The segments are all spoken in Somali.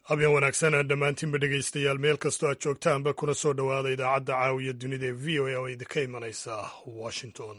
habeen wanaagsan dhammaantiinba dhegaystayaal meel kastoo aad joogtaanba kuna soo dhowaada idaacadda caawiya dunida ee v o a oo idinka imanaysa washington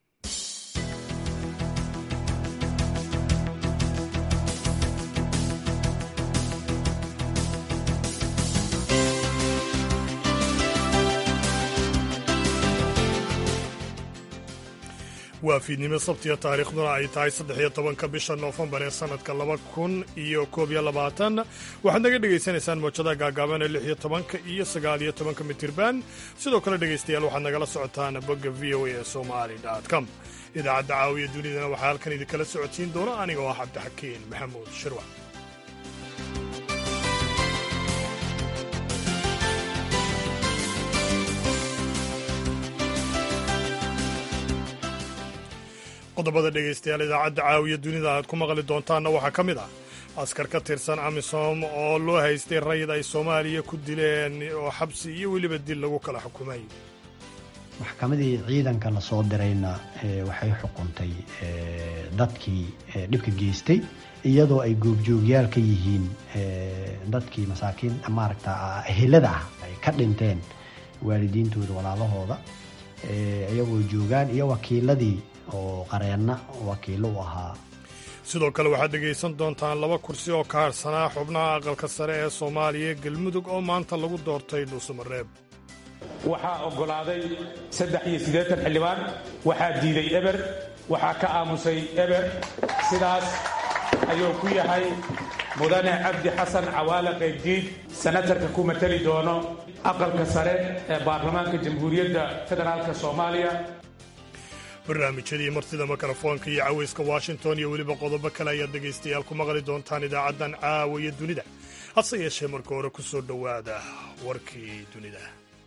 waa fiidnimo sabtiya taariikhduna ay tahay saddex-iyo tobanka bisha noofembar ee sannadka laba kun iyo koob iyo labaatan waxaad naga dhegaysanaysaan moojadaha gaagaaban ee lix iyo tobanka iyo sagaal iyo tobanka mitirban sidoo kale dhegaystayaal waxaad nagala socotaan bogga v o a ee somali com idaacadda caawiya dunidana waxaa halkan idinkala socodsiin doona aniga oo ah cabdixakiin maxamuud shirwac qodobada dhegaystayaal idaacadda caawiya dunida aad ku maqli doontaanna waxaa ka mid ah askar ka tirsan amisom oo loo haystay rayid ay soomaaliya ku dileen oo xabsi iyo weliba dil lagu kala xukumay maxkamadii ciidanka la soo dirayna waxay xukuntay dadkii dhibka geystay iyadoo ay goobjoogyaal ka yihiin dadkii masaakiin maaragta ehelada ah ay ka dhinteen waalidiintooda walaalahooda iyagoo joogaan iyo wakiiladii oo qareenna wakiilo u ahaa sidoo kale waxaad dhegaysan doontaan laba kursi oo ka harsanaa xubnaha aqalka sare ee soomaaliya galmudug oo maanta lagu doortay dhuusamareeb waxaa oggolaaday saddex iyo siddeetan xildhibaan waxaa diiday eber waxaa ka aamusay eber sidaas ayuu ku yahay mudane cabdi xasan cawaale qaybdiid sanatarka ku mateli doono aqalka sare ee baarlamaanka jamhuuriyadda federaalka soomaaliya barnaamijyadii martida mikrofoonka iyo cawayska washington iyo weliba qodobo kale ayaad dhegaystayaal ku maqli doontaan idaacaddan caawiya dunida hase yeeshee marka hore ku soo dhowaada warkii dunida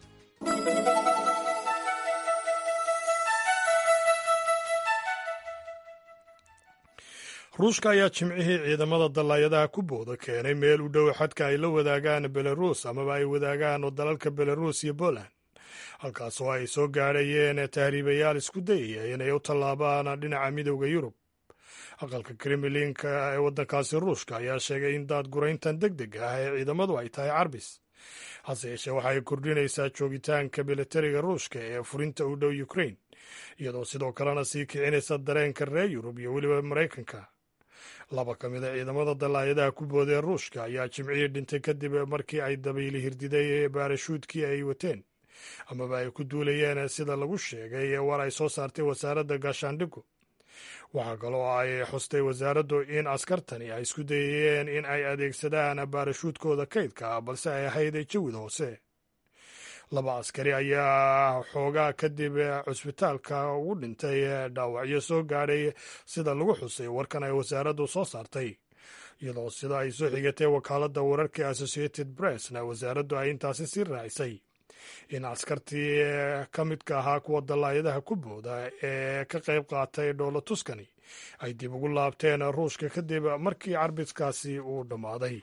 ruushka ayaa jimcihii ciidamada dallaayadaha ku booda keenay meel u dhow xadka ay la wadaagaan belaruus amaba ay wadaagaan dalalka belaruus iyo poland halkaasoo ay soo gaadhayeen tahriibayaal isku dayaya inay u tallaabaan dhinaca midowda yurub aqalka kremlinka ee waddankaasi ruushka ayaa sheegay in daadgurayntan deg deg ah ee ciidamadu ay tahay carbis hase yeeshee waxay kordhinaysaa joogitaanka milatariga ruushka ee furinta u dhow ukrain iyadoo sidoo kalena sii kicinaysa dareenka reer yurub iyo weliba maraykanka laba ka mid a ciidamada dallaayadaha ku boodee ruushka ayaa jimcihii dhintay kadib markii ay dabayli hirdiday baarashuudkii ay wateen amaba ay ku duulayeen sida lagu sheegay war ay soo saartay wasaaradda gaashaandhigu waxaa kaloo ay xustay wasaaraddu in askartani ay isku dayayeen in ay adeegsadaan baarashuudkooda kaydka balse ay ahayd jawid hoose laba askari ayaa xoogaa kadib cusbitaalka ugu dhintay dhaawacyo soo gaadhay sida lagu xusay warkan ay wasaaraddu soo saartay iyadoo sida ay soo xigatay wakaaladda wararka associated pressna wasaaraddu ay intaasi sii raacisay in askartii ka midka ahaa kuwa dallaayadaha ku booda ee ka qayb qaatay dhoola tuskani ay dib ugu laabteen ruushka kadib markii carbiskaasi uu dhammaaday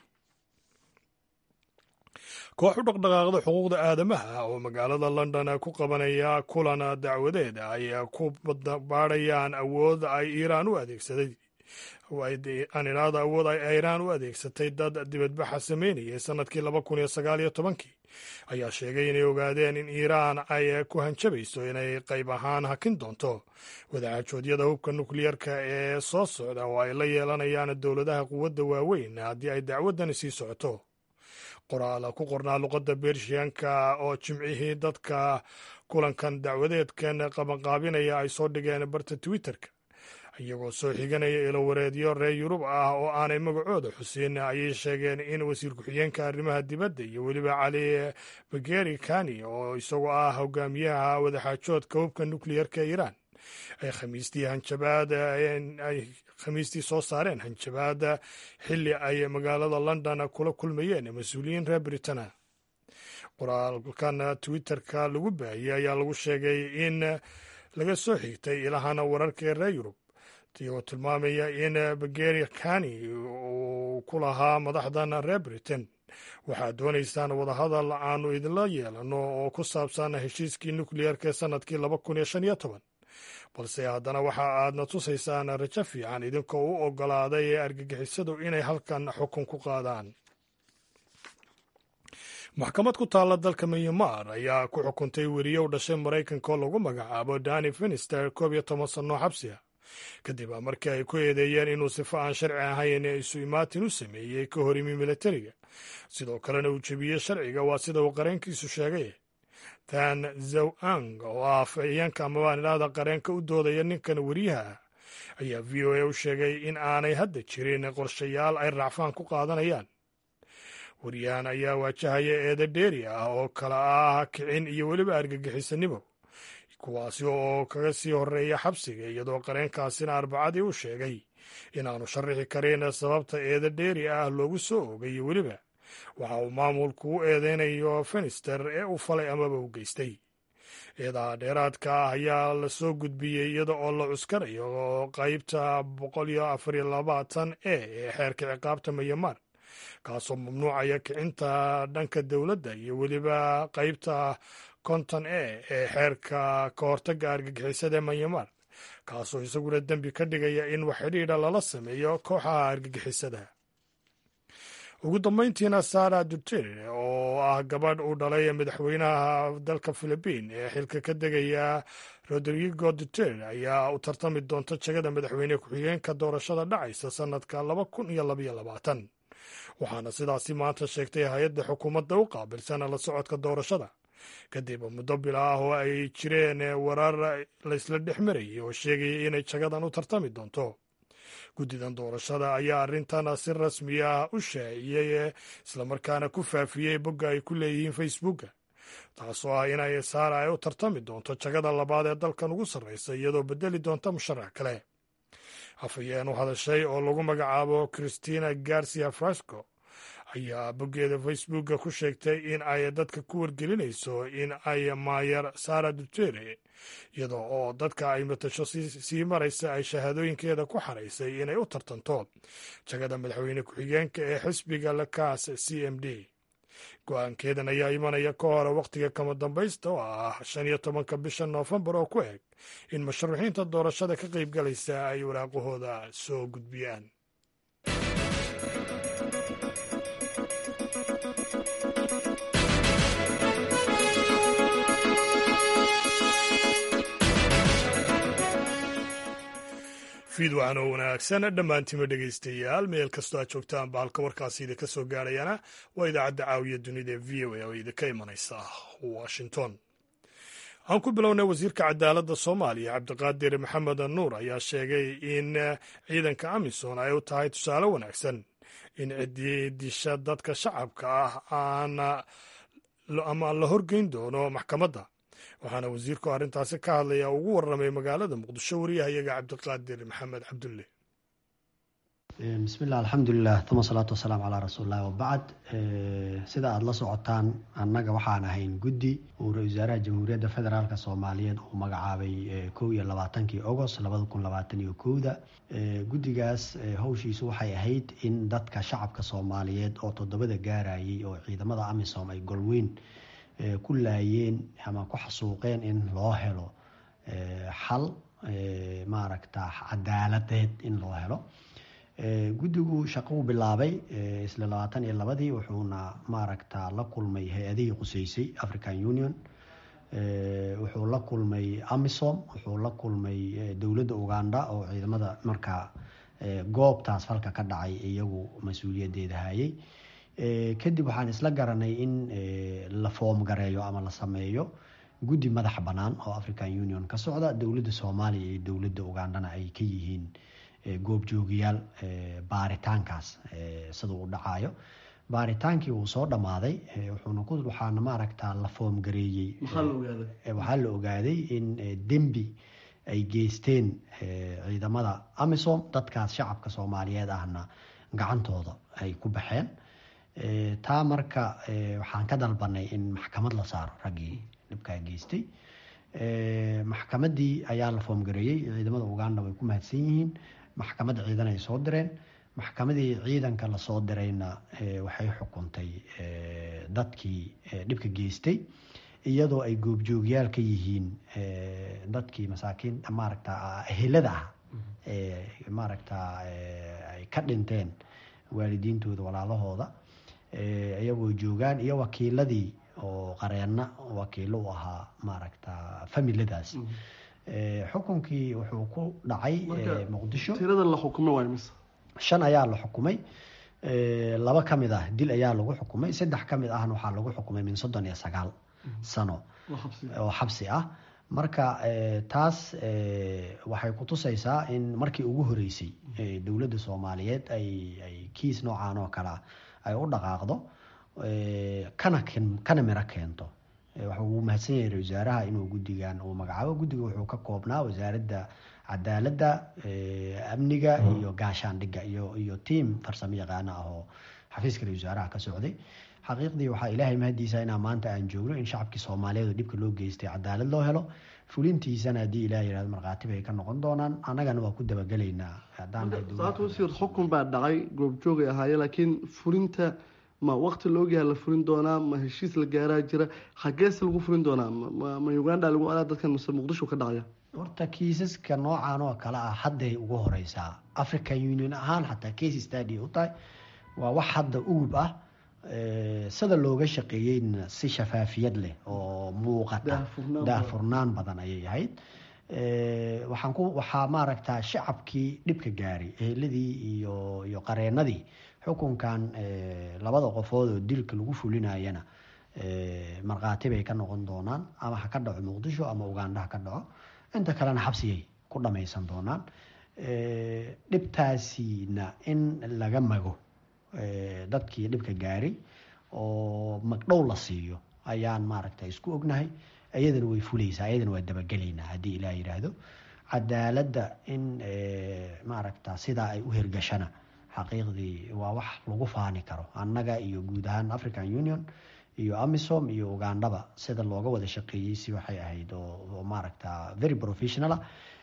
koox u dhaqdhaqaaqda xuquuqda aadamaha oo magaalada london ku qabanaya kulan dacwadeed ay ku baadhayaan awood ay iiraan u adeegsaday aniraada awood ay iiraan u adeegsatay dad dibadbaxa sameynayay sannadkii laba kun iyo sagaal iyo tobankii ayaa sheegay inay ogaadeen in iiraan ay ku hanjabayso inay qayb ahaan hakin doonto wadaxajoodyada hubka nukliyeerka ee soo socda oo ay la yeelanayaan dowladaha quwadda waaweyn haddii ay dacwaddani sii socoto qoraal ku qornaa luqadda bershiyanka oo jimcihii dadka kulankan dacwadeedkan qabanqaabinaya ay soo dhigeen barta twitterka iyagoo soo xiganaya ilowareedyo reer yurub ah oo aanay magacooda xusin ayay sheegeen in wasiir ku-xigeenka arrimaha dibadda iyo weliba cali bageri kani oo isagoo ah hogaamiyaha wadaxaajoodka hubka nukliyerka iiraan ay khamiistii hanjabaad ay khamiistii soo saareen hanjabaad xilli ay magaalada london kula kulmayeen mas-uuliyiin reer britana qoraalkan twitterka lagu baahiyey ayaa lagu sheegay in laga soo xigtay ilahana wararka ee reer yurub iyagoo tilmaamaya in bageri kani uu ku lahaa madaxdan reer britain waxaad doonaysaan wadahadal aanu idinla yeelano oo ku saabsan heshiiskii nukliyeerka ee sannadkii laba kun iyo shan iyo toban balse haddana waxa aadna tusaysaan rajo fiican idinkoo u oggolaaday ee argagixisadu inay halkan xukun ku qaadaan maxkamad ku taalla dalka myanmar ayaa ku xukuntay weriye u dhashay maraykanka oo lagu magacaabo dani finister koob iyo toban sannoo xabsiga kadib markii ay ku eedeeyeen inuu sifo aan sharci ahayn isu imaatin u sameeyey ka hor imi militariga sidoo kalena uu jebiyey sharciga waa sida uu qareenkiisu sheegay tan zow ang oo ah afhayeenka amabaan idhaahda qareenka u doodaya ninkan weriyaha ah ayaa v o a u sheegay in aanay hadda jirin qorshayaal ay raacfaan ku qaadanayaan weriyahan ayaa waajahaya eeda dheeri ah oo kala ah kicin iyo weliba argagixisanimo kuwaasi oo kaga sii horeeya xabsiga iyadoo qareenkaasina arbacadii u sheegay inaanu sharaxi karin sababta eeda dheeri ah loogu soo ogay iyo weliba waxa uu maamulku u eedeynayo fenister ee u falay amaba u geystay eedaha dheeraadka ah ayaa la soo gudbiyey iyada oo la cuskanayo qaybta boqol iyo afar iyo labaatan e ee xeerka ciqaabta mayamar kaasoo mamnuucaya kicinta dhanka dowladda iyo weliba qaybta konton e ee xeerka ka hortagga argagixisada ee manyamar kaasoo isaguna dembi ka dhigaya in wax xidhiidha lala sameeyo kooxaha argagixisada ugu dambayntiina sara dutere oo ah gabadh uu dhalay madaxweynaha dalka philibiin ee xilka ka degaya rodrigo dutere ayaa u tartami doonta jegada madaxweyne ku-xigeenka doorashada dhacaysa sannadka laba kun iyo labaiyo labaatan waxaana sidaasi maanta sheegtay hay-adda xukuumadda u qaabilsan la socodka doorashada kadib muddo bila ah oo ay jireen warar laysla dhex marayay oo sheegaya inay jagadan u tartami doonto guddidan doorashada ayaa arrintan si rasmi ah u shaaciyey islamarkaana ku faafiyey bogga ay ku leeyihiin facebooka taasoo ah inay saara ay u tartami doonto jagada labaad ee dalkan ugu sarreysa iyadoo bedeli doonta musharax kale afhayeen u hadashay oo lagu magacaabo christina garcia frasco ayaa boggeeda facebooka ku sheegtay in ay dadka ku wargelinayso in ay maayar sara dutere iyada oo dadka ay matasho sii maraysa ay shahaadooyinkeeda ku xaraysay inay u tartanto jagada madaxweyne ku-xigeenka ee xisbiga lakaas c m d go-aankeedan ayaa imanaya ka hore wakhtiga kama dambaysta oo ah shan iyo tobanka bisha noofembar oo ku eg in musharaxiinta doorashada ka qaybgalaysa ay waraaqahooda soo gudbiyaan fiid waxaan oo wanaagsan dhammaantima dhegaystayaal meel kastoo aad joogtaan ba halka warkaasi idinka soo gaarayana waa idaacadda caawiya dunida ee v o a oo idinka imanaysa washington aan ku bilownay wasiirka cadaaladda soomaaliya cabdiqaadir maxamed nuur ayaa sheegay in ciidanka amisom ay u tahay tusaale wanaagsan in ciddii disha dadka shacabka ah aan ama la horgeyn doono maxkamadda waxaana wasiirku arrintaasi ka hadlaya ugu warramay magaalada muqdisho wariyahayaga cabdiqaadir maxamed cabdulle bismillah alxamdulilah tuma salaatu wasalaamu calaa rasuulillahi wabacd sida aada la socotaan annaga waxaan ahayn guddi uu ra-isul wasaaraha jamhuuriyadda federaalk soomaaliyeed uu magacaabay kow iyo labaatankii agost labada kun labaatan iyo kowda guddigaas howshiisu waxay ahayd in dadka shacabka soomaaliyeed oo toddobada gaarayay oo ciidamada amisom ay golweyn ku laayeen ama ku xasuuqeen in loo helo xal maaragta cadaaladeed in loo helo guddigu shaqou bilaabay isla labaatan iyo labadii wuxuuna maaragta la kulmay hay-adihii quseysay african union wuxuu la kulmay amisom wuxuu la kulmay dowladda uganda oo ciidamada markaa goobtaas falka ka dhacay iyagu mas-uuliyaddeeda hayay kadib waxaan isla garanay in la foom gareeyo ama la sameeyo guddi madax bannaan oo african union ka socda dowladda soomaaliya iyo dowladda ugandana ay ka yihiin goobjoogayaal baaritaankaas sida uu dhacayo baaritaankii wuu soo dhammaaday wuxuuna ku waxaana maaragta la foom gareeyey waxaa la ogaaday in dembi ay geysteen ciidamada amisom dadkaas shacabka soomaaliyeed ahna gacantooda ay ku baxeen taa marka waxaan ka dalbanay in maxkamad la saaro raggii dhibkaa geystay maxkamaddii ayaa la foomgareeyey ciidamada uganda way ku mahadsan yihiin maxkamad ciidan ay soo direen maxkamadii ciidanka lasoo dirayna waxay xukuntay dadkii dhibka geystay iyadoo ay goobjoogyaal ka yihiin dadkii masaakiin maaragta ehelada ah maaragta ay ka dhinteen waalidiintooda walaalahooda iyagoo joogaan iyo wakiiladii oo qareenna wakiilo u ahaa maaragta familadaas xukunkii wuxuu ku dhacay muqdisho tirada la xukumay waa imise shan ayaa la xukumay laba ka mid ah dil ayaa lagu xukumay saddex ka mid ahna waxaa lagu xukumay min soddon iyo sagaal sano oo xabsi ah marka taas waxay kutusaysaa in markii ugu horeysay dowladda soomaaliyeed ay ay kiis noocan oo kale ah ay u dhaqaaqdo kana kana miro keento waxa uu mahadsan yahay ra-isul wasaaraha inuu guddigan uu magacaabo guddiga wuxuu ka koobnaa wasaaradda cadaaladda amniga iyo gaashaandhigga iyo iyo tiam farsamo yaqaano ah oo xafiiska ra-isul wasaaraha ka socday xaqiiqdii waxaa ilaahay mahadiisa inaa maanta aan joogno in shacabkii soomaaliyeed oo dhibka loo geystay cadaalad loo helo fulintiisana haddii ilaah yirahdo markhaati bay ka noqon doonaan annagana waa ku dabagelaynaa saata wasiir xukun baa dhacay goobjoogay ahaaye laakiin fulinta ma waqti la ogyaha la fulin doonaa ma heshiis la gaaraa jira xagees lagu fulin doonaa ma uganda lagu alaa dadkan mase muqdisho ka dhacaya horta kiisaska noocan oo kale ah hadday ugu horeysaa african union ahaan xataa case stady u tahay waa wax hadda ugub ah sida looga shaqeeyeyna si shafaafiyad leh oo muuqata daahfurnaan badan ayay ahayd waxaan ku waxaa maaragtaa shacabkii dhibka gaaray eheladii iyo iyo qareenadii xukunkan labada qofood oo dilka lagu fulinayana markhaati bay ka noqon doonaan ama ha ka dhaco muqdisho ama uganda ha ka dhaco inta kalena xabsigay ku dhamaysan doonaan dhibtaasina in laga mago dadkii dhibka gaaray oo magdhow la siiyo ayaan maaragta isku ognahay iyadana way fuleysaa iyadana waa dabagelaynaa haddii ilaah yidhaahdo cadaaladda in maaragta sidaa ay u hirgashana xaqiiqdii waa wax lagu faani karo annaga iyo guud ahaan african union iyo amisom iyo ugandhaba sida looga wada shaqeeyey si waxay ahayd oo maaragta very professionala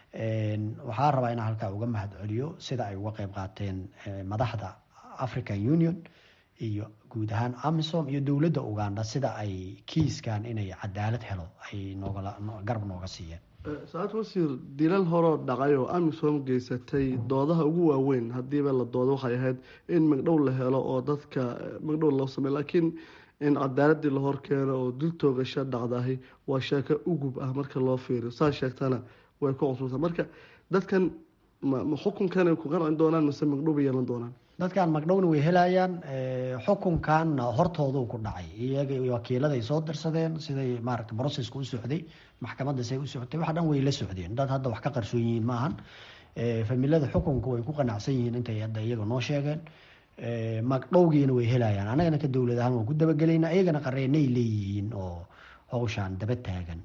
waxaa rabaa inaan halkaa uga mahad celiyo sida ay uga qeyb qaateen madaxda african union iyo guud ahaan amisom iyo dowladda uganda sida ay kiiskan inay cadaalad helo ay noogala garab nooga siiyeen saacad wasiir dilal horoo dhacay oo amisom geysatay doodaha ugu waaweyn haddiiba la doodo waxay ahayd in magdhow la helo oo dadka magdhow loo sameyo laakiin in cadaaladii la horkeeno oo dil toogasho dhacdahay waa sheeko ugub ah marka loo fiiriyo saa sheegtana way ku cusubta marka dadkan ma xukunkanay ku qancin doonaan mise magdhow bay yeelan doonaan dadkan magdhowna way helayaan xukunkanna hortooduu ku dhacay iyaga wakiiladay soo dirsadeen siday maaragta brocesska u socday maxkamadda say u socotay wax dhan way la socdeen dad hadda wax ka qarsoon yihiin maahan familada xukunka way ku qanacsan yihiin intay hadda iyaga noo sheegeen magdhowgiina way helayaan annagana ka dowlad ahaan waan ku dabagelaynaa iyagana qareenay leeyihiin oo hawshaan daba taagan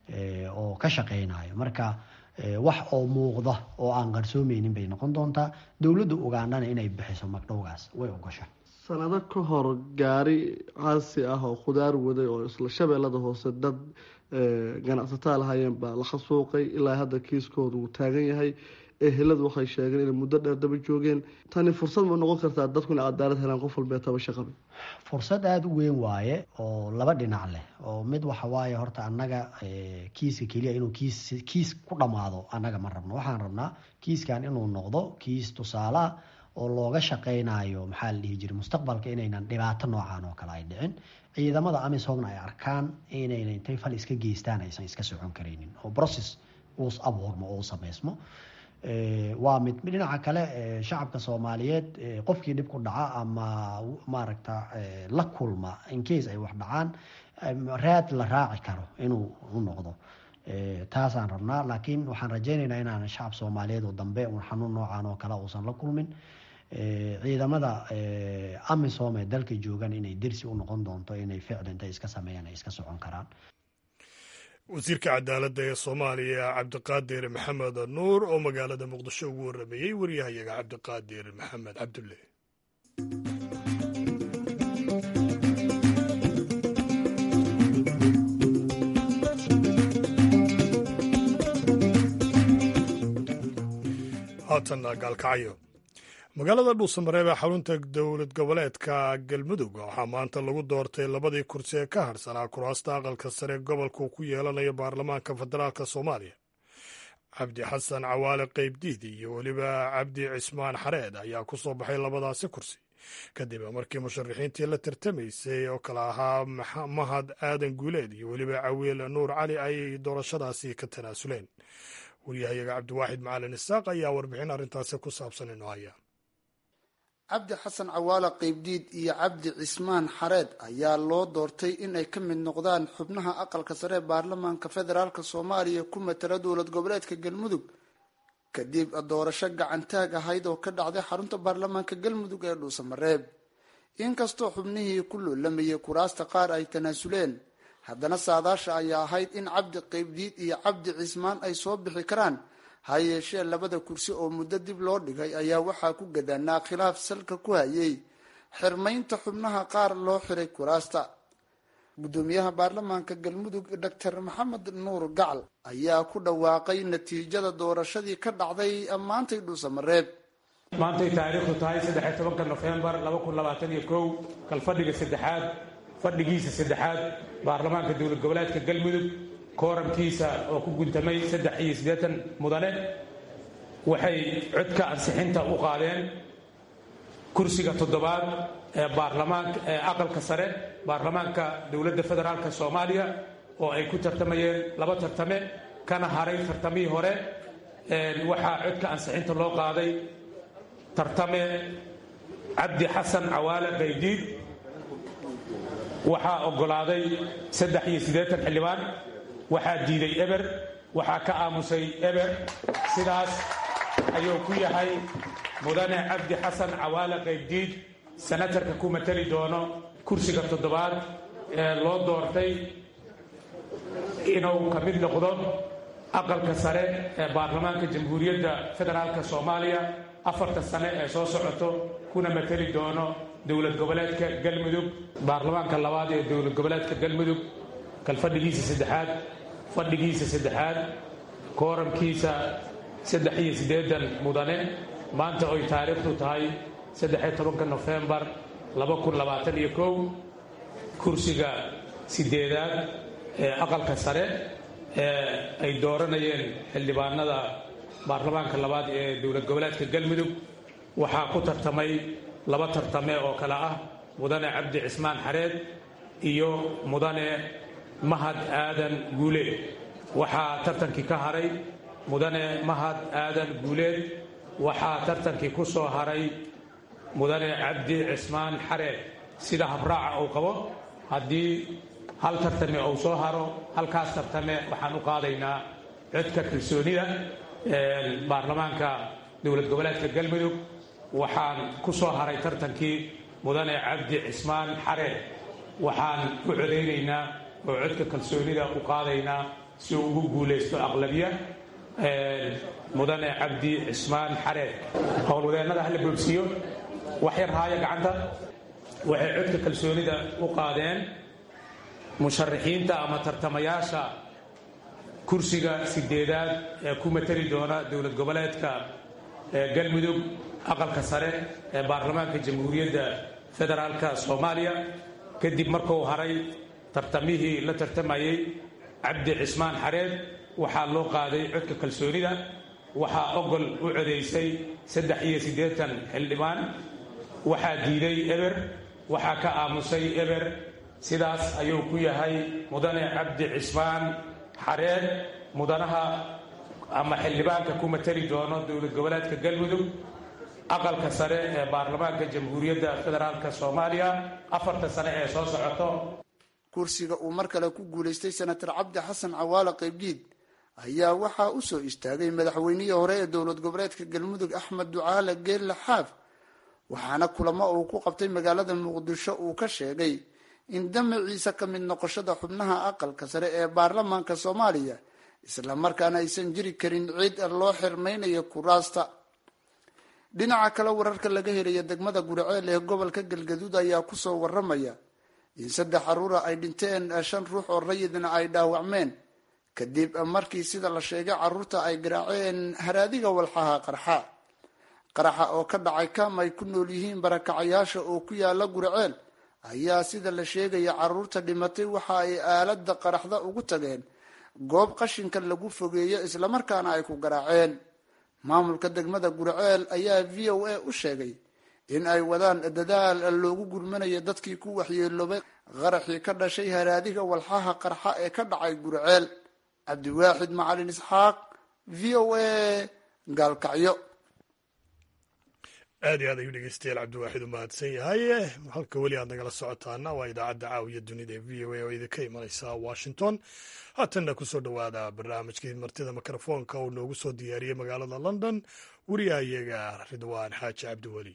oo ka shaqeynayo marka wax oo muuqda oo aan qarsoomeynin bay noqon doontaa dowladda ugandana inay bixiso magdhowgaas way ogosha sanado ka hor gaari caasi ah oo khudaar waday oo isla shabeellada hoose dad ganacsataa lahaayeen baa la xasuuqay ilaa hadda kiiskooda uu taagan yahay eheladu waxay sheegeen inay muddo dheer daba joogeen tani fursad ma noqon kartaa dadku inay cadaalad helaan qof walbee taba shaqaba fursad aada u weyn waaye oo laba dhinac leh oo mid waxa waaye horta annaga kiiska keliya inuu kiis kiis ku dhammaado annaga ma rabno waxaan rabnaa kiiskan inuu noqdo kiis tusaaleah oo looga shaqeynayo maxaa la dhihi jiray mustaqbalka inaynan dhibaato noocan oo kale ay dhicin ciidamada amisomna ay arkaan inayna intay fal iska geystaan aysan iska socon karaynin oo process uus abuurmo oo u sameysmo waa mid dhinaca kale shacabka soomaaliyeed qofkii dhib ku dhaca ama maaragta la kulma incase ay wax dhacaan raad la raaci karo inuu u noqdo taasaan rabnaa laakiin waxaan rajeynaynaa inaan shacab soomaaliyeed oo dambe un xanuun noocan oo kale uusan la kulmin ciidamada amisom ee dalka joogan inay dersi u noqon doonto inay ficli intay iska sameeyaan ay iska socon karaan wasiirka cadaaladda ee soomaaliya cabdiqaadir maxamed nuur oo magaalada muqdisho ugu warameeyey waryahayaga cabdiqaadir maxamed cabdulle haatanna gaalkacyo magaalada dhuusamareeb ee xarunta dowlad goboleedka galmudug waxaa maanta lagu doortay labadii kursi ee ka harsanaa kuraasta aqalka sare gobolka uu ku yeelanayo baarlamaanka federaalk soomaaliya cabdi xasan cawaale qeybdiidi iyo weliba cabdi cismaan xareed ayaa ku soo baxay labadaasi kursi kadib markii musharaxiintii la tartamaysay oo kale ahaa mahad aadan guuleed iyo weliba cawiil nuur cali ay doorashadaasi ka tanaasuleen waryahayaga cabdiwaaxid macalin isaaq ayaa warbixin arrintaasi ku saabsan inoo haya cabdi xasan cawaale qeybdiid iyo cabdi cismaan xareed ayaa loo doortay in ay ka mid noqdaan xubnaha aqalka sare ee baarlamaanka federaalk soomaaliya ku matala dowlad goboleedka galmudug kadib doorasho gacantaag ahayd oo ka dhacday xarunta baarlamaanka galmudug ee dhuusamareeb inkastoo xubnihii ku loolamayay kuraasta qaar ay tanaasuleen haddana saadaasha ayaa ahayd in cabdi qeybdiid iyo cabdi cismaan ay soo bixi karaan ha yeeshee labada kursi oo muddo dib loo dhigay ayaa waxaa ku gadaanaa khilaaf salka ku hayay xirmaynta xubnaha qaar loo xiray kuraasta guddoomiyaha baarlamaanka galmudug doctor maxamed nuur gacal ayaa ku dhawaaqay natiijada doorashadii ka dhacday maantay dhuusamareeb maantay taariikhdu tahay saddexiy tobanka nofembar laba kun labaatan iyo kow kalfadhiga saddexaad fadhigiisa saddexaad baarlamaanka dowlad goboleedka galmudug kooramkiisa oo ku guntamay saddex iyo siddeetan mudane waxay codka ansixinta u qaadeen kursiga toddobaad ee baarlamaanka ee aqalka sare baarlamaanka dowladda federaalk soomaaliya oo ay ku tartamayeen laba tartame kana haray tartamihii hore waxaa codka ansixinta loo qaaday tartame cabdi xasan cawaale qaybdiid waxaa oggolaaday saddex iyo siddeetan xildhibaan waxaa diiday eber waxaa ka aamusay eber sidaas ayuu ku yahay mudane cabdi xasan cawaale qaybdiid senatarka ku matali doono kursiga toddobaad ee loo doortay inuu ka mid noqdo aqalka sare ee baarlamaanka jamhuuriyadda federaalk soomaaliya afarta sane ee soo socoto kuna matali doono dowlad goboleedka galmudug baarlamaanka labaad ee dowlad goboleedka galmudug kalfadhigiisa saddexaad fadhigiisa saddexaad kooramkiisa saddex iyo siddeedan mudane maanta oy taariikhdu tahay saddexiyo tobanka nofembar laba kun labaatan iyo kow kursiga sideedaad ee aqalka sare ee ay dooranayeen xildhibaanada baarlamaanka labaad ee dowlad goboleedka galmudug waxaa ku tartamay laba tartame oo kale ah mudane cabdi cismaan xareed iyo mudane mahad aadan guuleed waxaa tartankii ka haray mudane mahad aadan guuleed waxaa tartankii ku soo haray mudane cabdi cismaan xareed sida habraaca uu qabo haddii hal tartame uu soo haro halkaas tartame waxaan u qaadaynaa codka kalsoonida baarlamaanka dowlad goboleedka galmudug waxaan ku soo haray tartankii mudane cabdi cismaan xareed waxaan u codaynaynaa oo codka kalsoonida u qaadaynaa si uu ugu guulaysto aqlabiya mudane cabdi cismaan xareed howlwadeennada hala boobsiiyo wax yar haaya gacanta waxay codka kalsoonida u qaadeen musharaxiinta ama tartamayaasha kursiga sideedaad ee ku matali doona dowlad goboleedka galmudug aqalka sare ee baarlamaanka jamhuuriyadda federaalk soomaaliya kadib markuu haray tartamihii la tartamayey cabdi cismaan xareed waxaa loo qaaday codka kalsoonida waxaa ogol u codaysay saddex iyo siddeetan xildhibaan waxaa diiday eber waxaa ka aamusay eber sidaas ayuu ku yahay mudane cabdi cismaan xareed mudanaha ama xildhibaanka ku matali doono dowlad goboleedka galmudug aqalka sare ee baarlamaanka jamhuuriyadda federaalk soomaaliya afarta sane ee soo socoto kursiga uu mar kale ku guulaystay senator cabdi xasan cawaale qaybdiid ayaa waxaa u soo istaagay madaxweynihii hore ee dowlad goboleedka galmudug axmed ducaale geelle xaaf waxaana kulamo uu ku qabtay magaalada muqdisho uu ka sheegay in damaciisa ka mid noqoshada xubnaha aqalka sare ee baarlamaanka soomaaliya isla markaana aysan jiri karin cid loo xirmaynayo kuraasta dhinaca kale wararka laga helaya degmada guriceel ee gobolka galgaduud ayaa kusoo waramaya in saddex caruura ay dhinteen shan ruux oo rayidna ay dhaawacmeen kadib markii sida la sheegay caruurta ay garaaceen haraadiga walxaha qarxa qaraxa oo ka dhacay kam ay ku nool yihiin barakacayaasha oo ku yaala guriceel ayaa sida la sheegaya caruurta dhimatay waxa ay aalada qaraxda ugu tageen goob qashinka lagu fogeeyo islamarkaana ay ku garaaceen maamulka degmada guriceel ayaa v o a u sheegay in ay wadaan dadaal loogu gurmanayo dadkii ku waxyeeloobay qaraxii ka dhashay haraadiga walxaha qarxa ee ka dhacay gurceel cabdiwaaxid macalin isxaaq v o a gaalkacyo aad iyo aad ayuu dhegeystayaal cabdiwaaxid u mahadsan yahay halka weli aad nagala socotaana waa idaacadda caawiya dunida ee v o a oo idinka imanaysa washington haatanna kusoo dhowaada barnaamijkii martida mikrofoonka uu noogu soo diyaariyey magaalada london weriyaha iyaga ridwaan xaaji cabdiweli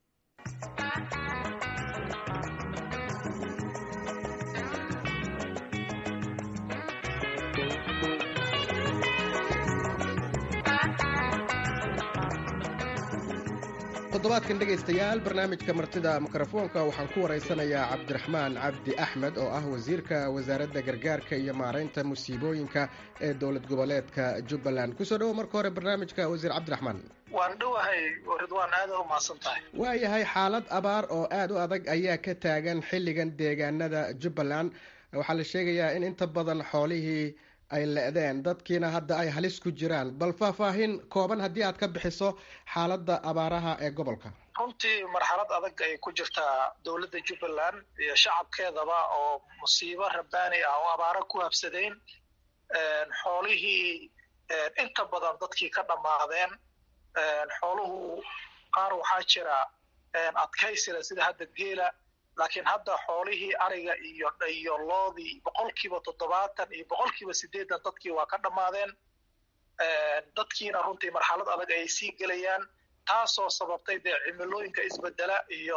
toddobaadkan dhegaystayaal barnaamijka martida mikrofoonka waxaan ku waraysanayaa cabdiraxmaan cabdi axmed oo ah wasiirka wasaaradda gargaarka iyo maaraynta musiibooyinka ee dowlad goboleedka jubbaland kusoo dhowo marka hore barnaamijka wasiir cabdiraxmaan waan dhowahay ridwaan aada u mahadsan tahay waayahay xaalad abaar oo aada u adag ayaa ka taagan xilligan deegaanada jubbaland waxaa la sheegayaa in inta badan xoolihii ay le-deen dadkiina hadda ay halis ku jiraan bal faahfaahin kooban haddii aad ka bixiso xaaladda abaaraha ee gobolka runtii marxalad adag ay ku jirtaa dowladda jubbaland iyo shacabkeedaba oo musiibo rabbaani ah oo abaaro ku habsadeen xoolihii inta badan dadkii ka dhammaadeen xooluhu qaar waxaa jira adkaysila sida hadda geela laakiin hadda xoolihii ariga iyo iyo loodii boqolkiiba toddobaatan iyo boqolkiiba siddeetan dadkii waa ka dhammaadeen dadkiina runtii marxalad adag ayay sii gelayaan taasoo sababtay dee cimilooyinka isbedela iyo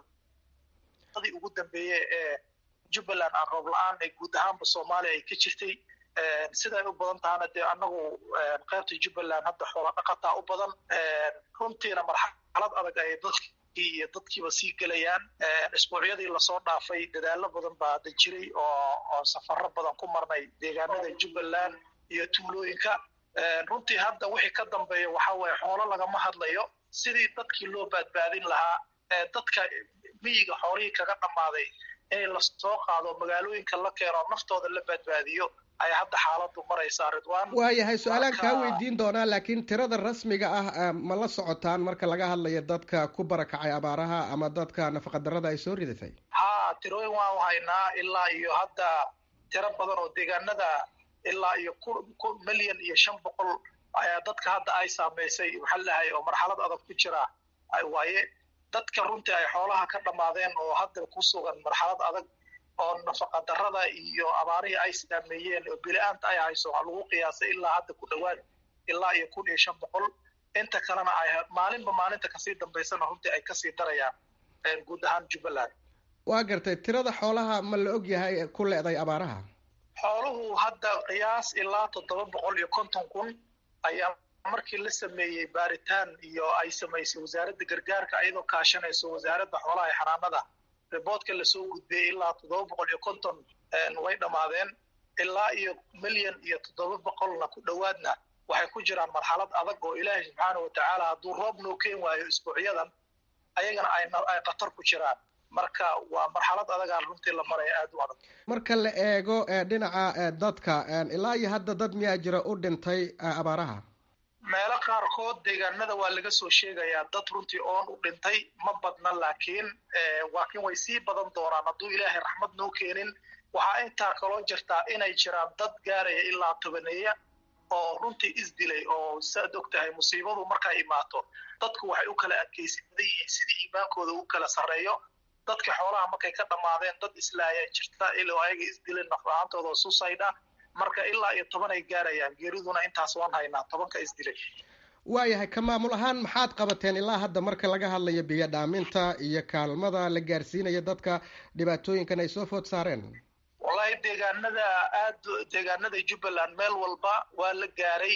sanadadii ugu dambeeyey ee jubbaland aan roob la-aan ee guud ahaanba soomaaliya ay ka jirtay siday u badan tahana dee annagu qaybta jubbaland hadda xoola dhaqataa u badan runtiina marxalad adag ayay dadki iyo dadkiiba sii gelayaan isbuucyadii lasoo dhaafay dadaalo badan baa hadda jiray oo oo safaro badan ku marnay deegaanada jubbaland iyo tuulooyinka runtii hadda wixii ka dambeeya waxa weeye xoolo lagama hadlayo sidii dadkii loo badbaadin lahaa dadka miyiga xoolihii kaga dhammaaday in lasoo qaado magaalooyinka la keeno naftooda la badbaadiyo ayaa hadda xaaladu maraysaa ridwan waayahay su-aalaan kaa weydiin doonaa laakiin tirada rasmiga ah ma la socotaan marka laga hadlayo dadka ku barakacay abaaraha ama dadka nafaqadarrada ay soo ridatay ha tirooyin waan haynaa ilaa iyo hadda tiro badan oo deegaanada ilaa iyo ku milyan iyo shan boqol ayaa dadka hadda ay saamaysay maxaa lahay oo marxalad adag ku jira waaye dadka runtii ay xoolaha ka dhammaadeen oo hadda ku sugan marxalad adag oo nafaqa darrada iyo abaarihii ay saameeyeen oo bili-aanta ay hayso waxaa lagu qiyaasay ilaa hadda ku dhowaad ilaa iyo kun iyo shan boqol inta kalena ay maalinba maalinta kasii dambaysana runtii ay kasii darayaan guud ahaan jubbaland waa gartay tirada xoolaha ma la og yahay ku le-day abaaraha xooluhu hadda qiyaas ilaa toddoba boqol iyo konton kun ayaa markii la sameeyey baaritaan iyo ay samaysay wasaaradda gargaarka ayadoo kaashanayso wasaaradda xoolaha ee xanaanada riboodka lasoo gudbiyey ilaa toddoba boqol iyo konton way dhammaadeen ilaa iyo milyan iyo toddoba boqolna ku dhowaadna waxay ku jiraan marxalad adag oo ilaahay subxaana watacaala hadduu roob noo keen waayo isbuucyadan ayagana ay khatar ku jiraan marka waa marxalad adagaa runtii la maraya aada u adag marka la eego dhinaca dadka ilaa iyo hadda dad miyaa jira u dhintay abaaraha meelo qaarkood deegaanada waa laga soo sheegayaa dad runtii oon u dhintay ma badna laakiin laakiin way sii badan doonaan hadduu ilaahay raxmad noo keenin waxaa intaa kaloo jirtaa inay jiraan dad gaaraya ilaa tobaneeya oo runtii isdilay oo saad og tahay musiibadu markay imaato dadku waxay u kala adkaysadan yihiin sidii iimaankooda u kala sarreeyo dadka xoolaha markay ka dhammaadeen dad islaaya jirta ilaa ayaga isdileen naflahaantooda oo susaydha marka ilaa iyo toban ay gaarayaan geeriduna intaas waan haynaa tobanka isdilay waayahay ka maamul ahaan maxaad qabateen ilaa hadda marka laga hadlayo biyo dhaaminta iyo kaalmada la gaarsiinayo dadka dhibaatooyinkan ay soo food saareen wallahi deegaanada aad deegaanada jubbaland meel walba waa la gaaray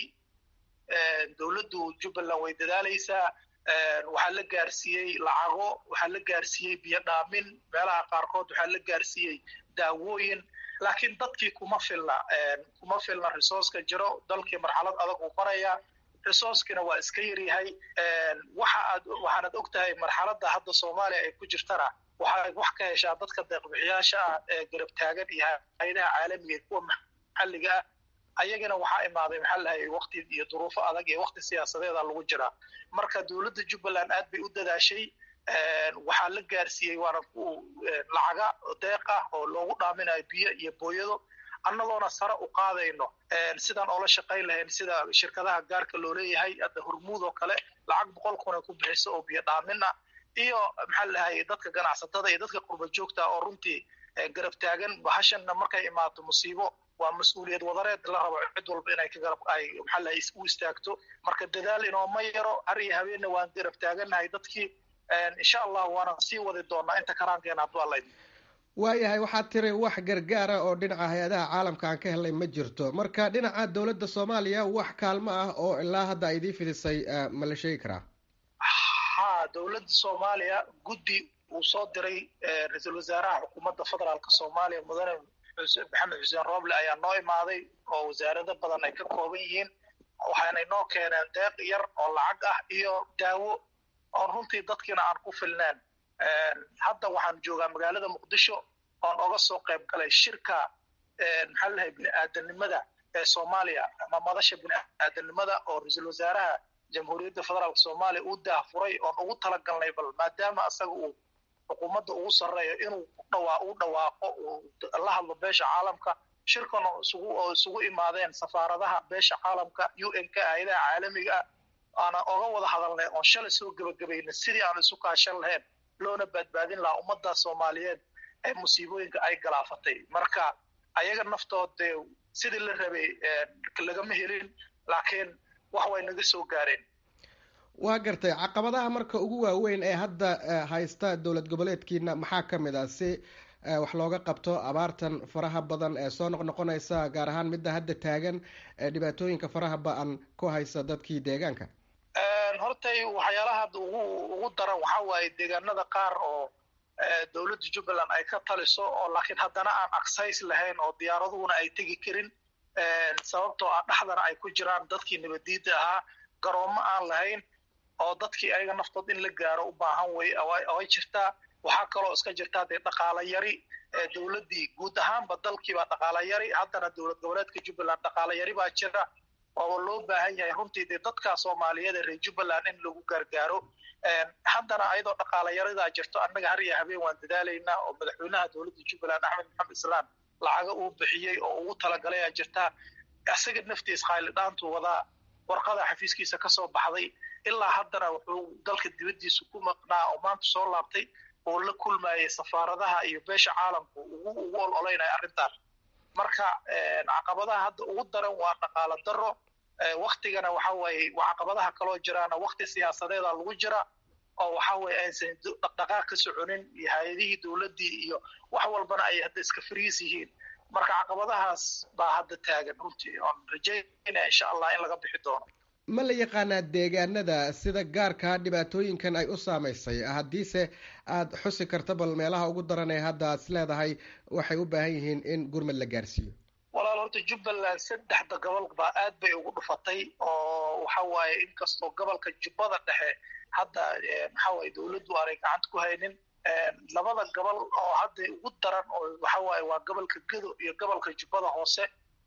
dowladdu jubbaland way dadaalaysaa waxaa la gaarsiiyey lacago waxaa la gaarsiiyey biyo dhaamin meelaha qaarkood waxaa la gaarsiiyey daawooyin laakiin dadkii kuma filna kuma filna resourceka jiro dalkii marxalad adag uu maraya resourcekina waa iska yaryahay waxa aad waxaanad og tahay marxaladda hadda soomaaliya ay ku jirtana waxay wax ka heshaa dadka deeqbixiyaasha ah ee garab taagan iyo hayadaha caalamiga iyo kuwa maxalliga ah ayagana waxaa imaaday maxaa lahay wakti iyo duruufo adag iyo wakti siyaasadeeda lagu jiraa marka dowladda jubbaland aad bay u dadaashay waxaa la gaarsiiyey waana lacaga deeq ah oo loogu dhaaminayo biyo iyo booyado annagoona sare u qaadayno sidaan oola shaqayn lahayn sida shirkadaha gaarka loo leeyahay hadda hormuud oo kale lacag boqol kun ay ku bixiso oo biyo dhaamin ah iyo maxaa lahay dadka ganacsatada iyo dadka qurba joogta oo runtii garab taagan bahashanna markay imaato musiibo waa mas-uuliyad wadareed la rabo cid walba inay ka garab ay maxaa lahay u istaagto marka dadaal inooma yaro har iyo habeenna waan garab taagannahay dadkii insha allah waana sii wadi doonaa inta karaankeena hadduu alla idin waayahay waxaad tiri wax gargaara oo dhinaca hay-adaha caalamka aan ka helnay ma jirto marka dhinaca dowladda soomaaliya wax kaalmo ah oo ilaa hadda ay idiin fidisay ma la sheegi karaa ha dowladda soomaaliya guddi uu soo diray ra-iisul wasaaraha xukuumadda federaalka soomaaliya mudane maxamed xuseen roble ayaa noo imaaday oo wasaarado badan ay ka kooban yihiin waxaanay noo keeneen deeq yar oo lacag ah iyo daawo oon runtii dadkiina aan ku filneen hadda waxaan joogaa magaalada muqdisho oon oga soo qayb galay shirka maxaa lalahay bini-aadanimada ee soomaaliya ama madasha bini-aadanimada oo ra-iisul wasaaraha jamhuuriyadda federaalka soomaaliya uu daahfuray oon ugu talagalnay bal maadaama asaga uu xukuumadda ugu sarreeyo inuu dhawaa u dhawaaqo uu la hadlo beesha caalamka shirkan oo isugu oo isugu imaadeen safaaradaha beesha caalamka u n k hay-adaha caalamiga ah aana oga wada hadalnay oon shalay soo gebagabayna sidii aan isu kaashan lahayn loona badbaadin lahaa ummadda soomaaliyeed ee musiibooyinka ay galaafatay marka ayaga naftood dee sidii la rabay lagama helin laakiin wax way naga soo gaareen waa gartay caqabadaha marka ugu waaweyn ee hadda haysta dowlad goboleedkiina maxaa ka mid ah si wax looga qabto abaartan faraha badan ee soo noqnoqonaysa gaar ahaan midda hadda taagan ee dhibaatooyinka faraha ba-an ku haysa dadkii deegaanka hortay waxyaalaha hadda ugu ugu daran waxaa waaye deegaanada qaar oo dowladda jubbaland ay ka taliso oo laakiin haddana aan access lahayn oo diyaaraduhuna ay tegi karin sababtoo ah dhexdana ay ku jiraan dadkii nabadiida ahaa garoomo aan lahayn oo dadkii ayaga naftood in la gaaro u baahan way ay jirtaa waxaa kaloo iska jirtaa dee dhaqaala yari dowladdii guud ahaanba dalkiibaa dhaqaala yari haddana dowlad goboleedka jubbaland dhaqaala yari baa jira oo loo baahan yahay runtii dee dadka soomaaliyeed ee reer jubbaland in lagu gargaaro haddana ayadoo dhaqaala yaridaa jirto annaga har iyo habeen waan dadaalaynaa oo madaxweynaha dowladda jubbaland axmed maxamed islaan lacaga uu bixiyey oo ugu talagalay aa jirtaa isaga naftiis khaalidhaantu wadaa warqada xafiiskiisa ka soo baxday ilaa haddana wuxuu dalka dibaddiisa ku maqnaa oo maanta soo laabtay oo la kulmayay safaaradaha iyo beesha caalamku ugu ugu ololeynaya arrintan marka caqabadaha hadda ugu daran waa dhaqaalo daro waktigana waxa waaye waa caqabadaha kaloo jiraana wakti siyaasadeeda lagu jira oo waxa weeye aysan dhaqdhaqaaq ka soconin iyo hay-adihii dowladdii iyo wax walbana ay hadda iska fariis yihiin marka caqabadahaas baa hadda taagan runtii oon rajaynaya insha allah in laga bixi doono ma la yaqaanaa deegaanada sida gaarkaa dhibaatooyinkan ay u saamaysay haddiise aada xusi karta bal meelaha ugu daran ee hadda aad is leedahay waxay u baahan yihiin in gurmad la gaarsiiyo walaal horta jubbaland saddexda gobol baa aad bay ugu dhufatay oo waxa waaye inkastoo gobolka jubbada dhexe hadda waxa waaye dowladdu aanay gacanta ku haynin labada gobol oo hadda ugu daran oo waxa waaye waa gobolka gedo iyo gobolka jubbada hoose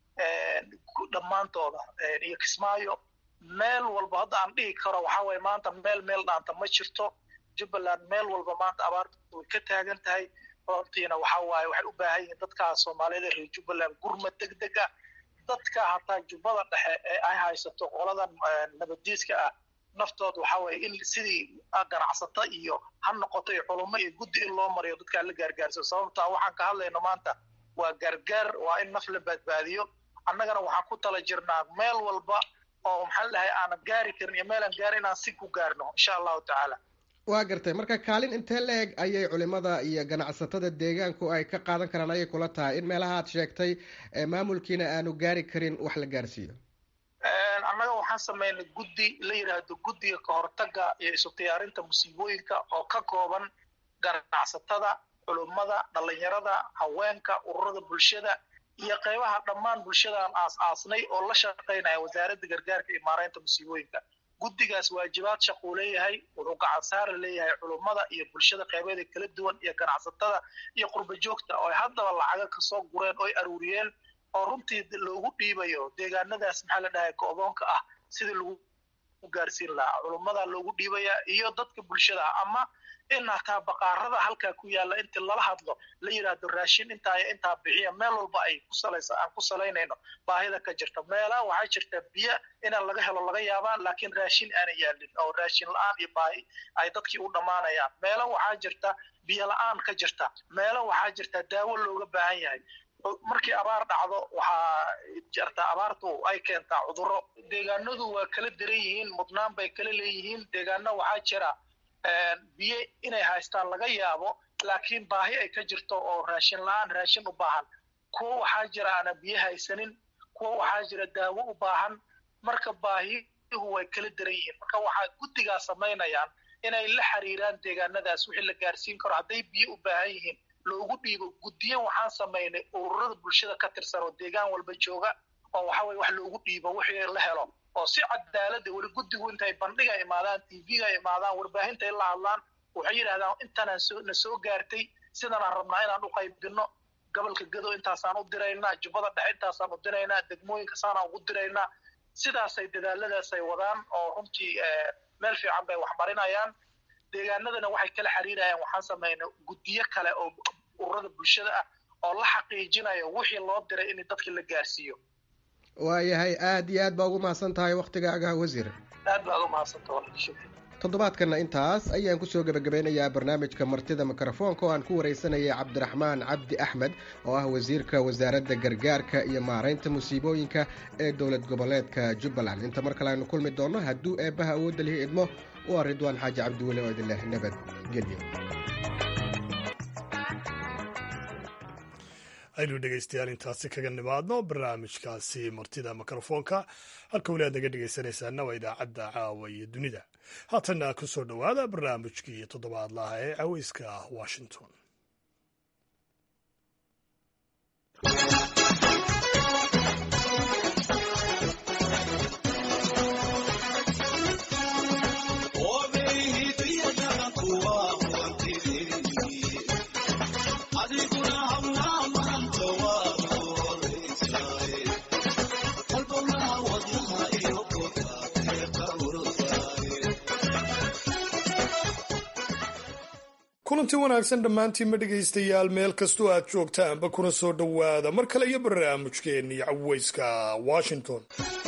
dhammaantooda iyo kismaayo meel walba hadda aan dhihi karo waxa waaye maanta meel meel dhaanta ma jirto jubbaland meel walba maanta abaarta way ka taagan tahay runtiina waxa waaye waxay u baahan yihiin dadka soomaaliyada reer jubbaland gurmad deg deg ah dadka hataa jubbada dhexe ee ay haysato qoladan nabadiiska ah naftood waxa waaye in sidii ganacsata iyo ha noqoto iyo culummo iyo guddi in loo mariyo dadkaa la gaargaarsiyo sababtaa waxaan ka hadlayno maanta waa gargaar waa in naf la badbaadiyo annagana waxaan ku tala jirnaa meel walba oo maxaa dhahay aanan gaari karin iyo meelaan gaarin inaan si ku gaarno insha allahu tacaala waa gartay marka kaalin intee la eg ayay culimada iyo ganacsatada deegaanku ay ka qaadan karaan ayay kula tahay in meelaha aad sheegtay maamulkiina aanu gaari karin wax la gaarsiiyo annaga waxaan sameynay guddi la yidhaahdo guddiga kahortaga iyo isu diyaarinta musiibooyinka oo ka kooban ganacsatada culummada dhalinyarada haweenka ururada bulshada iyo qaybaha dhammaan bulshadaan aas aasnay oo la shaqaynaya wasaaradda gargaarka iyo maaraynta musiibooyinka guddigaas waajibaad shaquu leeyahay wuxuu gacan saara leeyahay culummada iyo bulshada qaybeeda kala duwan iyo ganacsatada iyo qurba joogta oo ay haddaba lacaga kasoo gureen oo ay aruuriyeen oo runtii loogu dhiibayo deegaanadaas maxaa la dhahay go-doonka ah sidii lagu gaarsiin lahaa culummada loogu dhiibaya iyo dadka bulshada ah ama in hataa baqaarada halkaa ku yaalla intii lala hadlo la yidhaahdo raashin intaa iyo intaa bixiya meel walba ay ku salaysa aan ku salaynayno baahida ka jirta meelaha waxaa jirta biyo inaan laga helo laga yaabaa laakiin raashin aana yaalin oo raashin la-aan iyo baahi ay dadkii u dhammaanayaan meela waxaa jirta biyo la-aan ka jirta meela waxaa jirta daawo looga baahan yahay markii abaar dhacdo waxaa jirta abaartu ay keentaa cudurro deegaanadu waa kala daran yihiin mudnaan bay kala leeyihiin deegaano waxaa jira biyo inay haystaan laga yaabo laakiin baahi ay ka jirto oo raashin la-aan raashin u baahan kuwa waxaa jira aana biyo haysanin kuwa waxaa jira daawo u baahan marka baahihu way kala daran yihiin marka waxaa guddigaa samaynayaan inay la xiriiraan deegaanadaas wixii la gaarsiin karo hadday biyo u baahan yihiin loogu dhiibo guddiyo waxaan samaynay ururada bulshada ka tirsan oo deegaan walba jooga oo waxa weye wax loogu dhiibo wixii la helo oo si cadaalada weli guddigu intay bandhiga imaadaan tvga imaadaan warbaahinta ay la hadlaan waxay yidhahdaan intanaan soo na soo gaartay sidanaan rabnaa inaan u qaybdino gobolka gado intaasaan u diraynaa jubbada dhexe intaasaan u diraynaa degmooyinka saanaan ugu diraynaa sidaasay dadaaladaas ay wadaan oo runtii meel fiican bay wax marinayaan deegaanadana waxay kala xiriirayaan waxaan samaynay guddiyo kale oo ururada bulshada ah oo la xaqiijinayo wixii loo diray in dadkii la gaarsiiyo waayahay aada iyo aad baa ugu mahadsan tahay wakhtigaaga wasiir aad baad u mahadsanta toddobaadkanna intaas ayaan kusoo gebagabeynayaa barnaamijka martida mikrofoonka oo aan ku waraysanayay cabdiraxmaan cabdi axmed oo ah wasiirka wasaaradda gargaarka iyo maaraynta musiibooyinka ee dowlad goboleedka jubbaland inta mar kale aynu kulmi doonno hadduu eebbaha awoodda lihi idmo waa ridwaan xaaji cabdiweli oo idin leh nabadgelyo aynu dhegaystayaal intaasi kaga nimaadno barnaamijkaasi martida mikrofoonka halka weli aad naga dhegaysanaysaana waa idaacadda caawa iyo dunida haatanna ku soo dhowaada barnaamijkii toddobaadlaha ee caweyska washington kulanti wanaagsan dhammaantiinma dhegaystayaal meel kastoo aad joogtaanba kuna soo dhowaada mar kale iyo barnaamijkeennii caweyska washington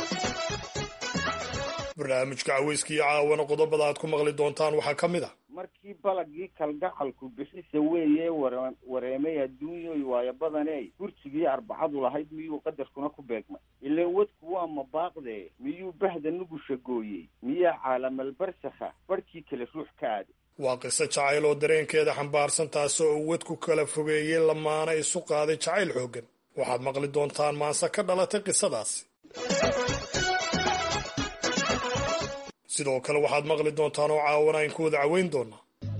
barnaamijka caweyska iyo caawana qodobada aad ku maqli doontaan waxaa ka mid ah markii balagii kalgacalku bixisa weeye wareemay adduunyoy waayo badaney gursigii arbacadu lahayd miyuu qadarkuna ku beegmay ileen wadku waa mabaaqdee miyuu bahda nugusha gooyey miyaa caalamalbarsakha barhkii kale ruux ka aaday waa qiso jacayl oo dareenkeeda xambaarsan taasi oo wadku kala fogeeyey lamaana isu qaaday jacayl xooggan waxaad maqli doontaan maanse ka dhalatay qisadaasi sidoo kale waxaad maqli doontaan oo caawana ayn ku wada caweyn doonaa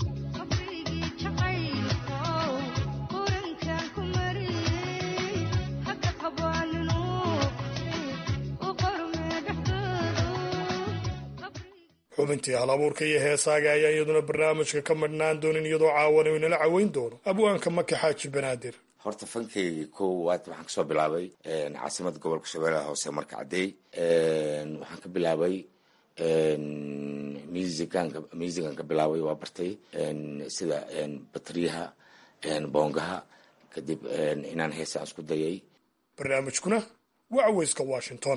xubintii hal abuurka iyo heesaaga ayaan iyaduna barnaamijka ka madhnaan doonin iyadoo caawana inala caweyn doono abwaanka maki xaaji banaadir horta fankaygii koowaad waxaan kasoo bilaabay caasimada gobolka shabeellaha hoose marka caddeey waxaan ka bilaabay musicanka musican ka bilaabay waa bartay sida batriyaha boongaha kadib inaan heesa aan isku dayay barnaamijkuna waa caweyska washington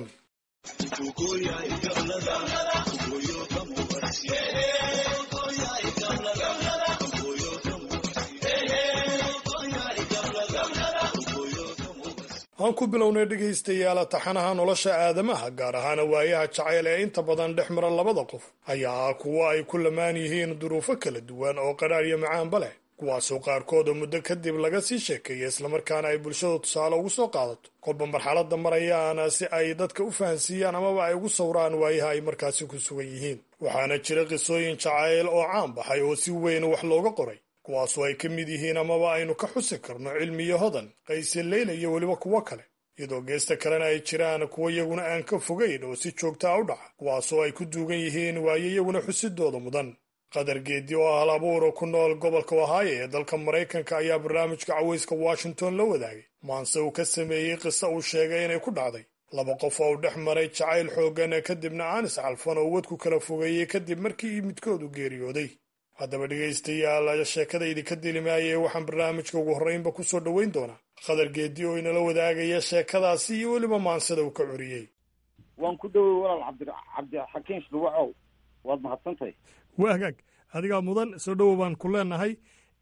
aan ku bilownay dhegaystayaal taxanaha nolosha aadamaha gaar ahaana waayaha jacayl ee inta badan dhex mara labada qof ayaa ah kuwo ay ku lamaan yihiin duruufo kala duwan oo qadhaar iyo macaanba leh kuwaasoo qaarkooda muddo kadib laga sii sheekeeya islamarkaana ay bulshada tusaale ugu soo qaadato kolba marxaladda marayaana si ay dadka u fahansiiyaan amaba ay ugu sawraan waayaha ay markaasi ku sugan yihiin waxaana jira qisooyin jacayl oo caan baxay oo si weyn wax looga qoray kuwaasoo ay ka mid yihiin amaba aynu ka xusi karno cilmi iyo hodan qayse leyla iyo weliba kuwo kale iyadoo geesta kalena ay jiraan kuwo iyaguna aan ka fogayn oo si joogtaa u dhaca kuwaasoo ay ku duugan yihiin waayo iyaguna xusidooda mudan qadar geedi oo ah hal abuura ku nool gobolka ohaayo ee dalka maraykanka ayaa barnaamijka caweyska washington la wadaagay maanse uu ka sameeyey qiso uu sheegay inay ku dhacday laba qof oo u dhex maray jacayl xooggan kadibna aanis calfan oo wadku kala fogeeyey kadib markii midkoodu geeriyooday haddaba dhegaystayaal sheekada idinka dilimaayee waxaan barnaamijka ugu horreynba ku soo dhoweyn doonaa khadar geedi oo inala wadaagaya sheekadaasi iyo weliba maansida uu ka curiyey waan ku dhowey walaal cabdi cabdixakiin shluwacow waad mahadsantahay waa hagaag adigaa mudan soo dhowow baan ku leenahay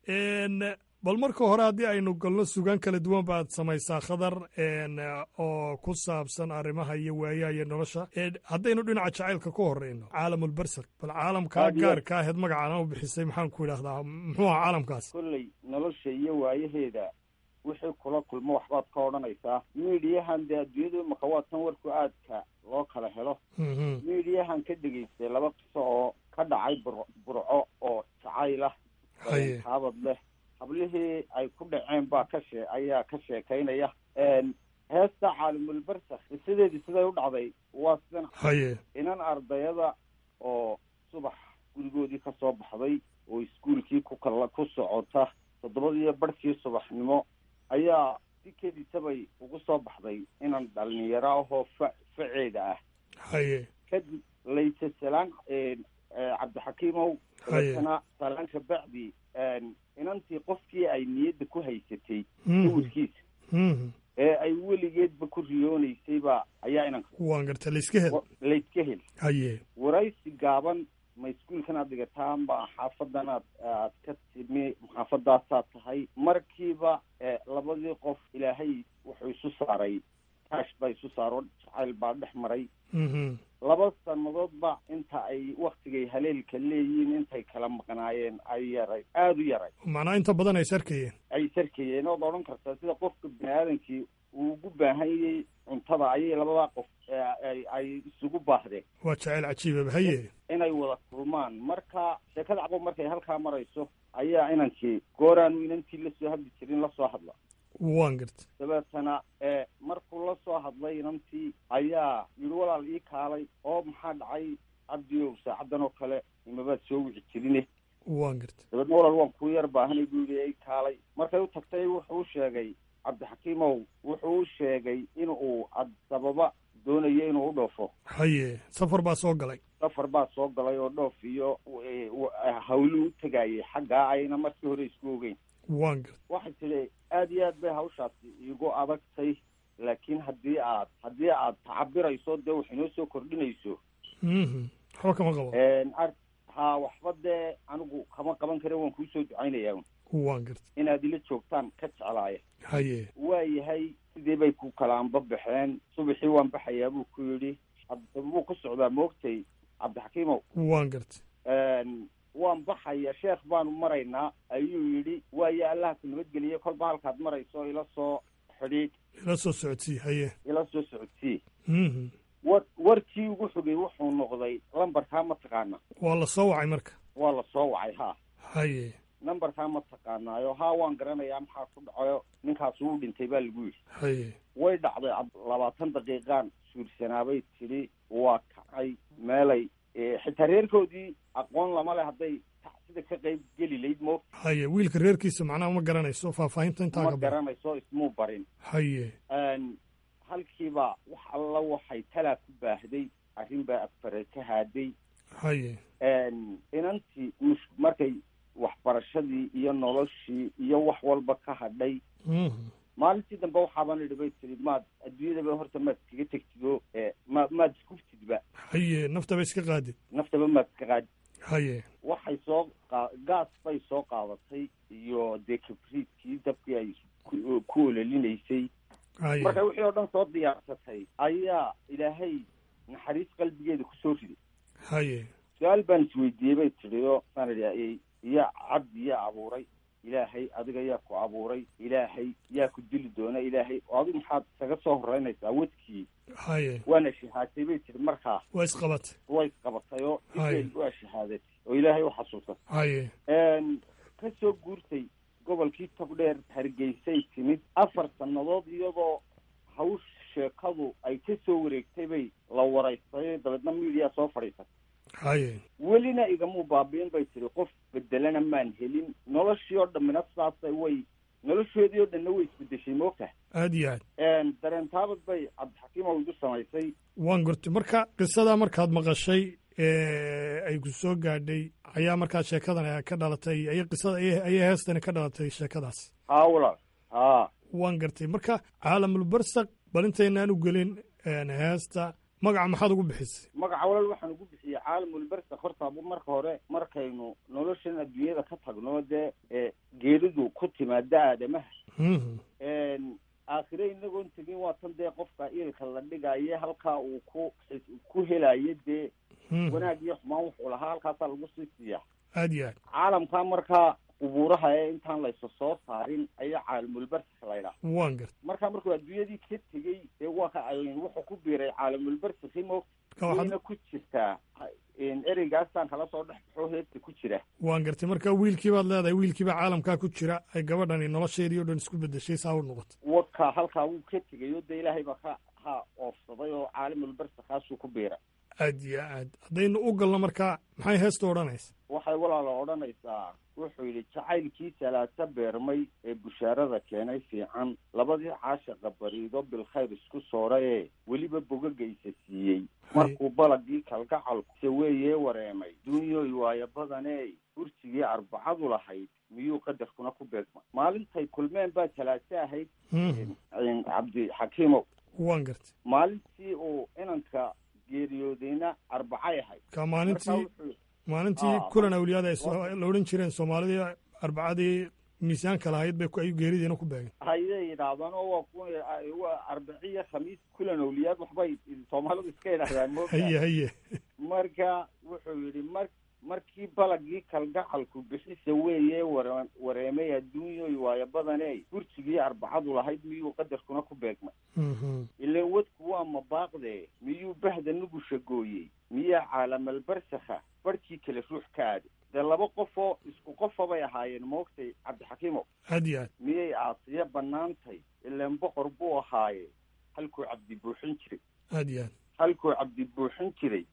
bal marka hore haddii aynu galno sugaan kala duwan baad samaysaa khadar oo ku saabsan arrimaha iyo waayaha iyo nolosha haddaynu dhinaca jacaylka ku horeyno caalamulbersaq bal caalamkaa gaarka aheed magacana u bixisay maxaan ku idhahdaa muxuu aha caalamkaas kolley nolosha iyo waayaheeda wixii kula kulmo waxbaad ka odhanaysaa miidiyahan dee adduunyadu imaka waa tan warku aadka loo kala helo miidiyahan ka dhegaystay laba qiso oo ka dhacay bur burco oo jacayl ah taabad leh hablihii ay ku dhaceen baa ka shee ayaa ka sheekaynaya heesta caalimulbersak qisadeedii siday u dhacday waa sidan haye inan ardayada oo subax gurigoodii ka soo baxday oo iskuolkii ku kala ku socota toddobadiiyo barhkii subaxnimo ayaa si kedisabay ugu soo baxday inan dhalinyaro ahoo fa faceeda ah haye kadib layse salaan cabdixakiimow dabeetana salaan kabacdi inantii qofkii ay niyadda ku haysatay sawirkiisa ee ay weligeedba ku riyoonaysayba ayaa inanka waan garta layska hel layska hel haye waraysi gaaban ma iskuolkan aad dhigataan ba xaafadan aad aad ka timi xaafadaasaad tahay markiiba labadii qof ilaahay wuxuu isu saaray kaash baa isu saaro jacayl baa dhex maray laba sannadoodba inta ay waktigay haleelka leeyihiin intay kala maqnaayeen ay yaray aada u yaray macnaa inta badan ay sarkayeen ay sarkayeen ood odhan kartaa sida qofka bini aadamkii uu ugu baahanyay cuntada ayay labadaa qof ay isugu baahdeen waa jacayl cajiibaba haye inay wada kulmaan marka sheekada caqo markay halkaa marayso ayaa inankii gooraanu inantii lasoo hadli jirin lasoo hadla waan garta dabeetana markuu la soo hadlay inantii ayaa yidhi walaal ii kaalay oo maxaa dhacay cabdiow saacaddan oo kale imabaad soo wici jirine waan garta dabeedna walaal waan kuu yar baahanay buu yidhi ii kaalay markay u tagtay wuxuu u sheegay cabdixakiimow wuxuu u sheegay in uu sababa doonayo inuu u dhoofo haye safar baa soo galay safar baa soo galay oo dhoof iyo hawluu u tegayay xaggaa ayna markii hore isku ogeyn waan garta waxay tidhi aad iyo aad bay hawshaasi igu adagtay laakiin haddii aad haddii aad tacabirayso dee wax inoo soo kordhinayso waxba kama qabo ha waxba dee anigu kama qaban kare waan kuu soo ducaynayaa waan garta inaad ila joogtaan ka jeclaaya haye waa yahay sidii bay ku kalaanba baxeen subaxii waan baxayaa buu ku yidhi buu ku socdaa moogtay cabdixakiimow waan garta waan baxaya sheekh baanu maraynaa ayuu yidhi waayo allaha ku nabadgeliye kolba halkaad marayso ila soo xidhiidh ila soo socodsii haye ila soo socodsii war warkii ugu xogay wuxuu noqday lambarkaa ma taqaana waa la soo wacay marka waa la soo wacay ha haye nambarkaa ma taqaanaayo haa waan garanayaa maxaa ku dhacayo ninkaas uu dhintay baa lagu yidhi haye way dhacday labaatan daqiiqaan suursanaabay tidhi waa kacay meelay xitaa reerkoodii aqoon lama leh hadday tacsida ka qayb geli layd mo haye wiilka reerkiisa macnaha ma garanayso faahfaahinta intaa ma ka garanayso ismuu barin haye halkiiba wax alla waxay talaa ku baahday arrin baa afare ka haaday haye inantii mus markay waxbarashadii iyo noloshii iyo wax walba ka hadhay maalintii dambe waxaaban idhi bay tiri maad adduunyadaba horta maad iskaga tegtido ma maad iskuftidba haye naftaba iska qaadid naftaba maad iska qaadid haye waxay soo qa gaas bay soo qaadatay iyo dee kabriidkii dabkii ay ku ololinaysay haye markay wixii oo dhan soo diyaarsatay ayaa ilaahay naxariis qalbigeeda kusoo riday haye su-aal baan isweydiiyey bay tidhi oo saan idhi iya cabdi yaa abuuray ilaahay adiga yaa ku abuuray ilaahay yaa ku dili doona ilaahay oo adigu maxaad isaga soo horeynaysaa wadkii haye waana shahaatay bay tiri markaa waa isqabatay way isqabatay oo Haye. ilaahay waa shahaadatay oo ilaahay u xasuusatay haye ka soo guurtay gobolkii togdheer hargeysay timid afar sannadood iyadoo hawsh sheekadu ay ka soo wareegtay bay la waraystay dabeedna miidiyaa soo fadhiisatay haye welina igamuu baabiin bay tiri qof bedelana maan helin noloshii oo dhammina sidaasay way noloshoodii oo dhanna way isbedeshay moogtaha aad iyo aad dareen taabad bay cabdixakiimow igu samaysay waan gortay marka qisadaa markaad maqashay ay ku soo gaadhay ayaa markaa sheekadan ka dhalatay ay qisada ayay heestani ka dhalatay sheekadaas haa walaal haa waan gartay marka caalamulbarsaq bal intaynaan u gelin heesta magaca maxaad ugu bixisay magaca walaal waxaan ugu bixiyey caalamulbarsaq horta marka hore markaynu noloshan adduunyada ka tagno dee geeridu ku timaada aadamaha aakhire inagoon tegin waa tan dee qofka iilka la dhigaye halkaa uu ku ku helayo dee wanaag iyo xumaan wuxuu lahaa halkaasaa lagu sii siiya aad iyo aad caalamkaa markaa qubuuraha ee intaan laysa soo saarin ayaa caalamulbarsakh laydhaa waan garta markaa markuu adduunyadii ka tegey dee waa ka wuxuu ku biiray caalamulbarsakhi mo wayna ku jirtaa ereygaasaan kala soo dhex baxo heesta ku jira waan gartay marka wiilkii baad leedahay wiilkiibaa caalamkaa ku jira ay gabadhani nolosheedii o dhan isku bedeshay saa u noqotay wadka halkaa wuu ka tegay oo dee ilaahay baa ka ha oofsaday oo caalamulbarsakhaasuu ku biiray aad iyo aad haddaynu u galno markaa maxay heesta odhanaysa waxay walaala odhanaysaa wuxuu yidhi jacaylkii salaasa beermay ee bushaarada keenay fiican labadii caashaqa bariido bilkhayr isku soora ee weliba bogagaysa siiyey markuu balagii kalgacalku saweeyee wareemay duunyoy waayo badanee kursigii arbacadu lahayd miyuu qadarkuna ku beegmay maalintay kulmeen baa talaase ahayd cabdixakiimow waan gartay maalintii uu inanka geeriyoodayna arbacay ahayd ka maalintii maalintii kulan awliyaada ay la odhan jireen soomaalidii arbacadii miisaanka lahayd bay ay geeridiina ku beegeen hayay yidhaahdaan oo waa ku waa arbiciyo khamiis kulan awliyaad waxbay soomaalidu iska yidhahdaan mo haye haye marka wuxuu yidhi mar markii balagii kalgacalku bixisa weeye ware wareemay adduunyoy waayo badaney kursigii arbacadu lahayd miyuu qadarkuna ku beegmay ileen wadku waa mabaaqdee miyuu bahda nugusha gooyey miyaa caalamalbarsakha barhkii kale ruux ka aaday dee laba qofoo isku qofa bay ahaayeen moogtay cabdixakiimo aad iyo aad miyay aasiya bannaantay ileen boqor buu ahaaye halkuu cabdi buuxin jiray aad iyo aad halkuu cabdi buuxin jiray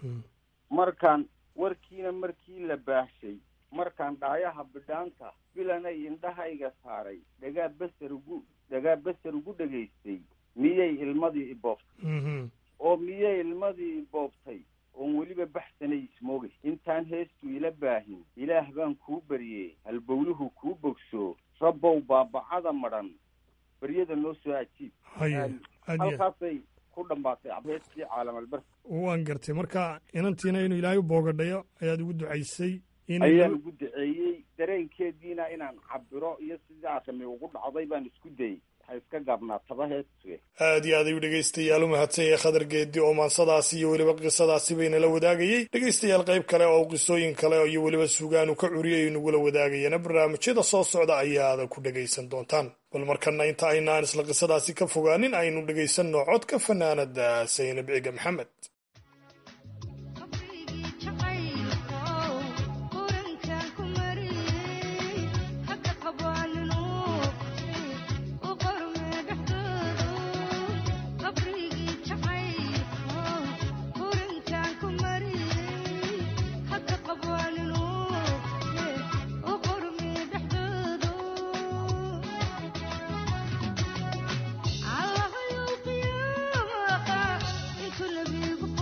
markaan warkiina markii la baahshay markaan dhaayaha bidhaanta bilanay indhahayga saaray dhagaa baser ugu dhagaa baser ugu dhegaystay miyay ilmadii iboobtay oo miyay ilmadii iboobtay oon weliba baxsanay ismoogay intaan heestu ila baahin ilaah baan kuu baryey halbowluhu kuu bogso rabbow baabacada madhan baryada noo soo ajiib halkaasay ku dhammaatay heestii caalamalbars waan gartay marka inantiina inuu ilaahay u boogadhayo ayaad ugu ducaysay ayaan ugu duceeyey dareenkeediina inaan cabiro iyo sidaa rami ugu dhacday baan isku dayey waxay iska gaabnaataba heestu aad iyo aad ayuu dhegaystayaal u mahadsan yahay khadar geedi oo maansadaasi iyo weliba qisadaasi baynala wadaagayey dhegaystayaal qayb kale oo qisooyin kale iyo weliba sugaanu ka curiyay nagula wadaagayana barnaamijyada soo socda ayaada ku dhegaysan doontaan bal markana inta aynaan isla qisadaasi ka fogaanin aynu dhegaysanno codka fanaanada saynab ciga maxamed Allah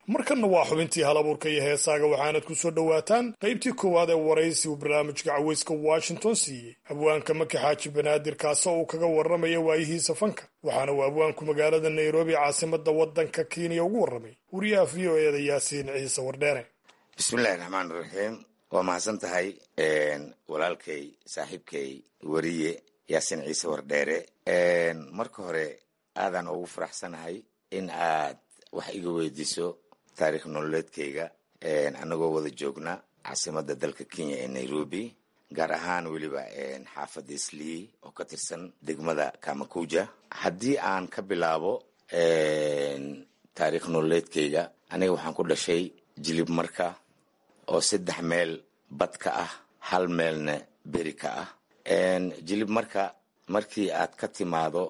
markanna waa xubintii halabuurka iyo heesaaga waxaanad ku soo dhowaataan qaybtii koowaad ee waraysi uu barnaamijka caweyska washington siiyey abwaanka maki xaaji banaadir kaasoo uu kaga warramaya waayihiisa fanka waxaana uu abwaanku magaalada nairobi caasimadda waddanka kenya ugu warramay wariyaha v o eeda yaasiin ciise wardheere bismillahi raxmaan raxiim waa mahadsan tahay walaalkay saaxiibkay weriye yaasiin ciise wardheere marka hore aadaan ugu faraxsanahay in aad wax iga weydiiso taarikh nololeedkayga anagoo wada joogna caasimadda dalka kenya ee nairobi gaar ahaan weliba xaafadda islii oo ka tirsan degmada kamakuja haddii aan ka bilaabo taarikh nololeedkayga aniga waxaan ku dhashay jilib marka oo saddex meel bad ka ah hal meelna beri ka ah jilib marka markii aad ka timaado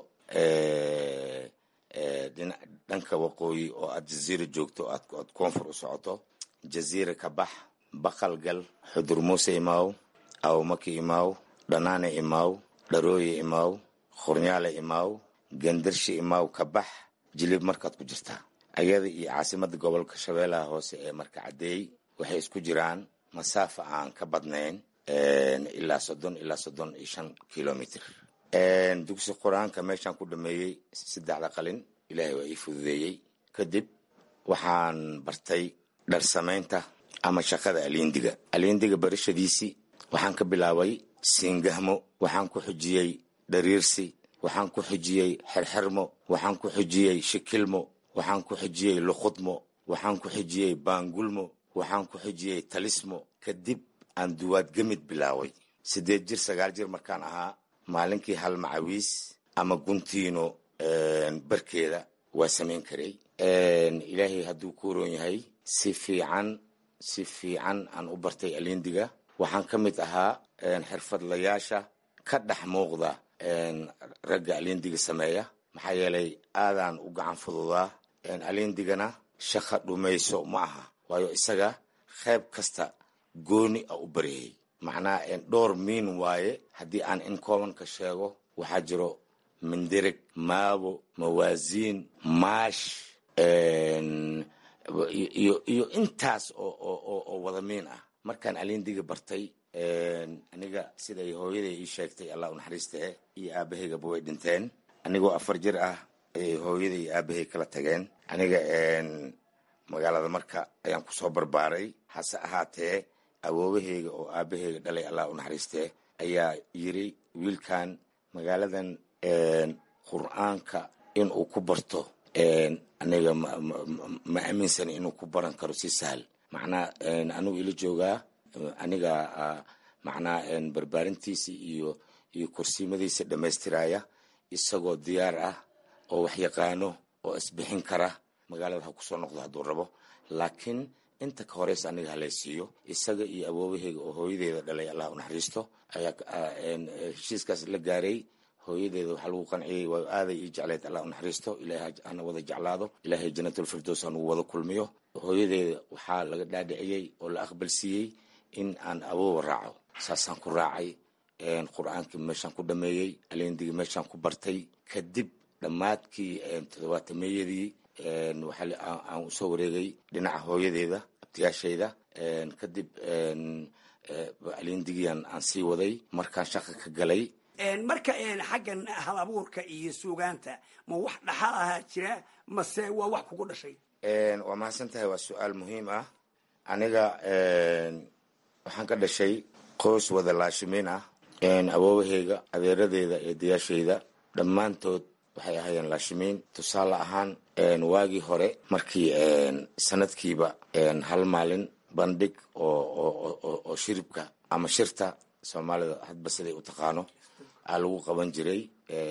dhanka waqooyi oo aad jaziira joogto aad koonfur u socoto jaziira ka bax baqal gal xudur muuse imaaw awmaki imaaw dhanaane imaaw dharooye imaaw khurnyaale imaaw gendarshi imaaw ka bax jilib markaad ku jirtaa ayada iyo caasimadda gobolka shabeellaha hoose ee marka caddeey waxay isku jiraan masaafa aan ka badnayn ilaa soddon ilaa soddon iyo shan kilomitr dugsi qur-aanka meeshaan ku dhameeyey saddexda qalin ilaahay waa ii fududeeyey kadib waxaan bartay dhar samaynta ama shaqada aliindiga aliindiga barashadiisii waxaan ka bilaabay siingahmo waxaan ku xujiyey dhariirsi waxaan ku xujiyey xerxermo waxaan ku xujiyey shikilmo waxaan ku xujiyey luqudmo waxaan ku xujiyey baangulmo waxaan ku xujiyey talismo kadib aan duwaad gemid bilaaway siddeed jir sagaal jir markaan ahaa maalinkii hal macawiis ama guntiino barkeeda waa samayn karay ilaahay hadduu ku roon yahay si fiican si fiican aan u bartay aliindiga waxaan ka mid ahaa xirfadlayaasha ka dhex muuqda ragga aliindiga sameeya maxaa yeelay aadaan u gacan fududaa aliindigana shaqa dhumayso ma aha waayo isaga qayb kasta gooni a u baryayay macnaha dhowr miin waaye haddii aan in koobanka sheego waxaa jiro mindireg maabo mawaasiin maash iyo intaas oo wada miin ah markaan aliindiga bartay aniga siday hooyaday ii sheegtay allah u naxariistee iyo aabahaygaba way dhinteen anigoo afar jir ah ayay hooyaday iyo aabahay kala tageen aniga magaalada marka ayaan kusoo barbaaray hase ahaatee awoobahayga oo aabahayga dhalay allah u naxariistee ayaa yiri wiilkan magaaladan qur-aanka inuu ku barto aniga ma aaminsan inuu ku baran karo si sahal macnaa anigu ila joogaa aniga macnaa barbaarintiisa iyo iyo kursiimadiisa dhammaystiraya isagoo diyaar ah oo wax yaqaano oo isbixin kara magaalada ha kusoo noqdo hadduu rabo laakiin inta ka horeysa aniga halaysiiyo isaga iyo awoobaheyga oo hooyadeeda dhalay allah u naxariisto ayaa heshiiskaas la gaaray hooyadeeda waxaa lagu qanciyey waa aaday ii jecleyd allah u naxariisto ilaahay hana wada jeclaado ilaahay janatulfirdows hanugu wada kulmiyo hooyadeeda waxaa laga dhaadhiciyey oo la aqbalsiiyey in aan awoowa raaco saasaan ku raacay qur-aankii meeshaan ku dhameeyey aleendigii meeshaan ku bartay kadib dhammaadkii toddobaatameeyadii aan usoo wareegay dhinaca hooyadeeda abtiyaashayda kadib aleendigiian aan sii waday markaan shaqa ka galay marka xaggan hal abuurka iyo suugaanta ma wax dhaxal ahaa jira mase waa wax kugu dhashay waa mahadsan tahay waa su-aal muhiim ah aniga waxaan ka dhashay qoys wada laashimiin ah awoobaheyga adeeradeeda iyo dayaashayda dhammaantood waxay ahaayeen laashimiin tusaale ahaan waagii hore markii sanadkiiba hal maalin bandhig oo shiribka ama shirta soomaalida hadba siday u taqaano aa lagu qaban jiray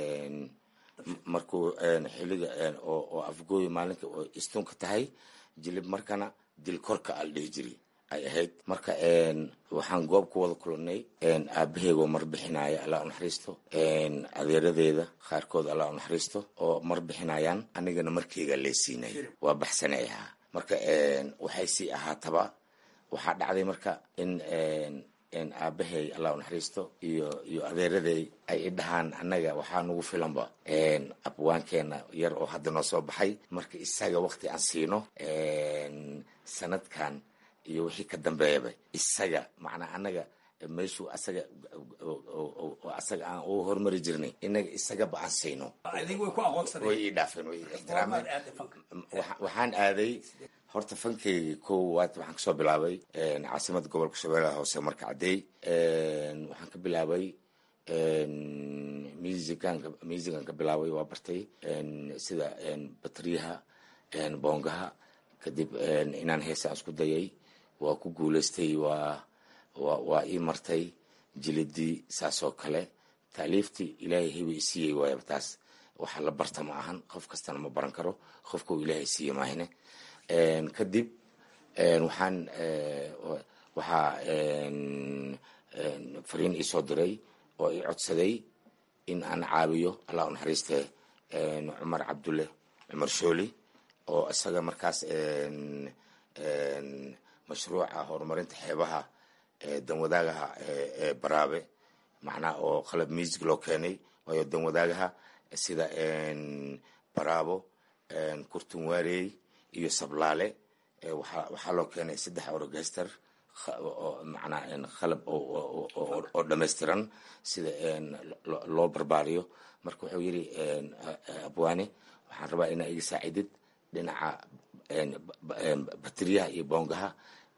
markuu xiliga oo afgooyi maalinka oo istunka tahay jilib markana dil korka aa la dhihi jiray ay ahayd marka waxaan goob ku wada kulannay aabaheyga oo marbixinaya allah u naxariisto adeeradeeda qaarkood allah u naxariisto oo marbixinayaan anigana markeyga leesiinay waa baxsanay ahaa marka waxay sii ahaataba waxaa dhacday marka in aabahay allah u naxariisto iyo iyo adeeraday ay i dhahaan annaga waxaa nagu filanba abwaankeena yar oo hadda noo soo baxay marka isaga waqti aan siino sanadkan iyo wixii ka dambeeyaba isaga macnaa annaga meeshuu asaga asaga aan u horumari jirnay inaga isagaba aan sayno way ii dhaafeen way ixtiraameen waxaan aaday horta fankeyga koowaad waxaan kasoo bilaabay caasimada gobolka shabeellaha hoose marka caddeey waxaan ka bilaabay musican musican ka bilaabay waa bartay sida batriyaha boongaha kadib inaan heesaan isku dayay waa ku guulaystay waa waa ii martay jilidii saas oo kale taaliiftii ilaahay hebi isiiyey waayaba taas waxa la barta ma ahan qof kastana ma baran karo qofka uu ilaahay siiye maahine kadib waxaan waxaa fariin iisoo diray oo ii codsaday in aan caawiyo allah u naxariiste cumar cabdulle cumar shooli oo isaga markaas mashruuca horumarinta xeebaha danwadaagaha ee baraabe macnaha oo qalab music loo keenay waayo danwadaagaha sida baraabo kurtunwaarey iyo sablaale waxaa loo keenay saddex orogester macnaa qalab oo dhammaystiran sida loo barbaariyo marka wuxuu yidhi abwaane waxaan rabaa inaa iga saacidid dhinaca bateriyaha iyo boongaha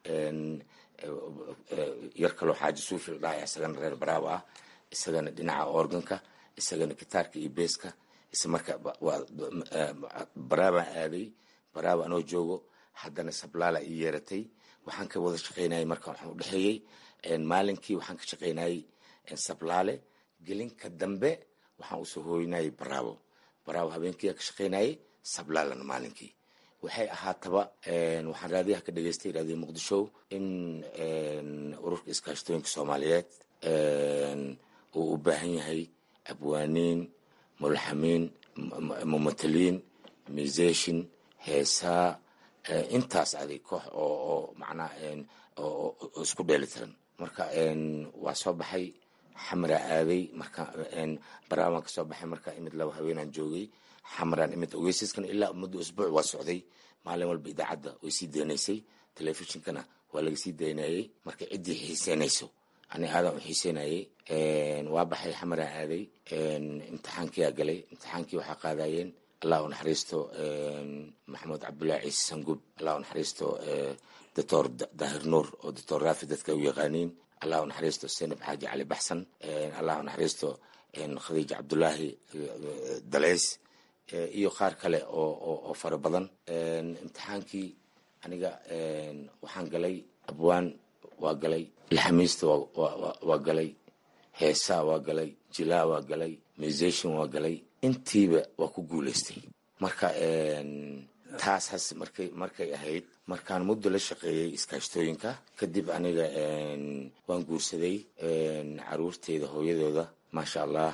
yar kaloo xaaji suufi la dhahay isagana reer baraabo ah isagana dhinaca organka isagana gitaarka iyo beeska is marka baraabaan aaday baraaba anoo joogo haddana sablaala ii yeeratay waxaan ka wada shaqaynayay marka waxaan udhexeeyey maalinkii waxaan ka shaqaynayay sablaale gelinka dambe waxaan usoo hooynayay baraabo baraabo habeenkii ka shaqaynayay sablaalana maalinkii waxay ahaataba waxaan raadiyaha ka dhegeystay raadiyo muqdisho in ururka iskaashatooyinka soomaaliyeed uu u baahan yahay abwaaniin mulxamiin mumataliin musation heesaa intaas aday koox oo oo macnaha oo isku dheelitiran marka waa soo baxay xamraa aaday marka baraabaan kasoo baxay marka imid laba haweenaan joogay xamraan imid ogeysaskan ilaa muddo usbuuc waa socday maalin walba idaacadda way sii daynaysay telefishinkana waa laga sii daynayay marka ciddii xiiseynayso ani aadan u xiiseynayay waa baxay xamraan aaday imtixaankiyaa galay imtixaankii waxaa qaadayeen allah u naxariisto maxamed cabdullahi ciise sangub allah u naxariisto doctor daahir nuur oo doctor raafi dadka u yaqaaniin allah u naxariisto senab xaaji cali baxsan allah u naxariisto khadiija cabdullaahi daleys iyo qaar kale oo fara badan imtixaankii aniga waxaan galay abwaan waa galay laxamiista waa galay heesaa waa galay jilaa waa galay musation waa galay intiiba waa ku guulaystay marka taas has markay markay ahayd markaan muddo la shaqeeyey iskaashtooyinka kadib aniga waan guursaday caruurteyda hooyadooda maasha allah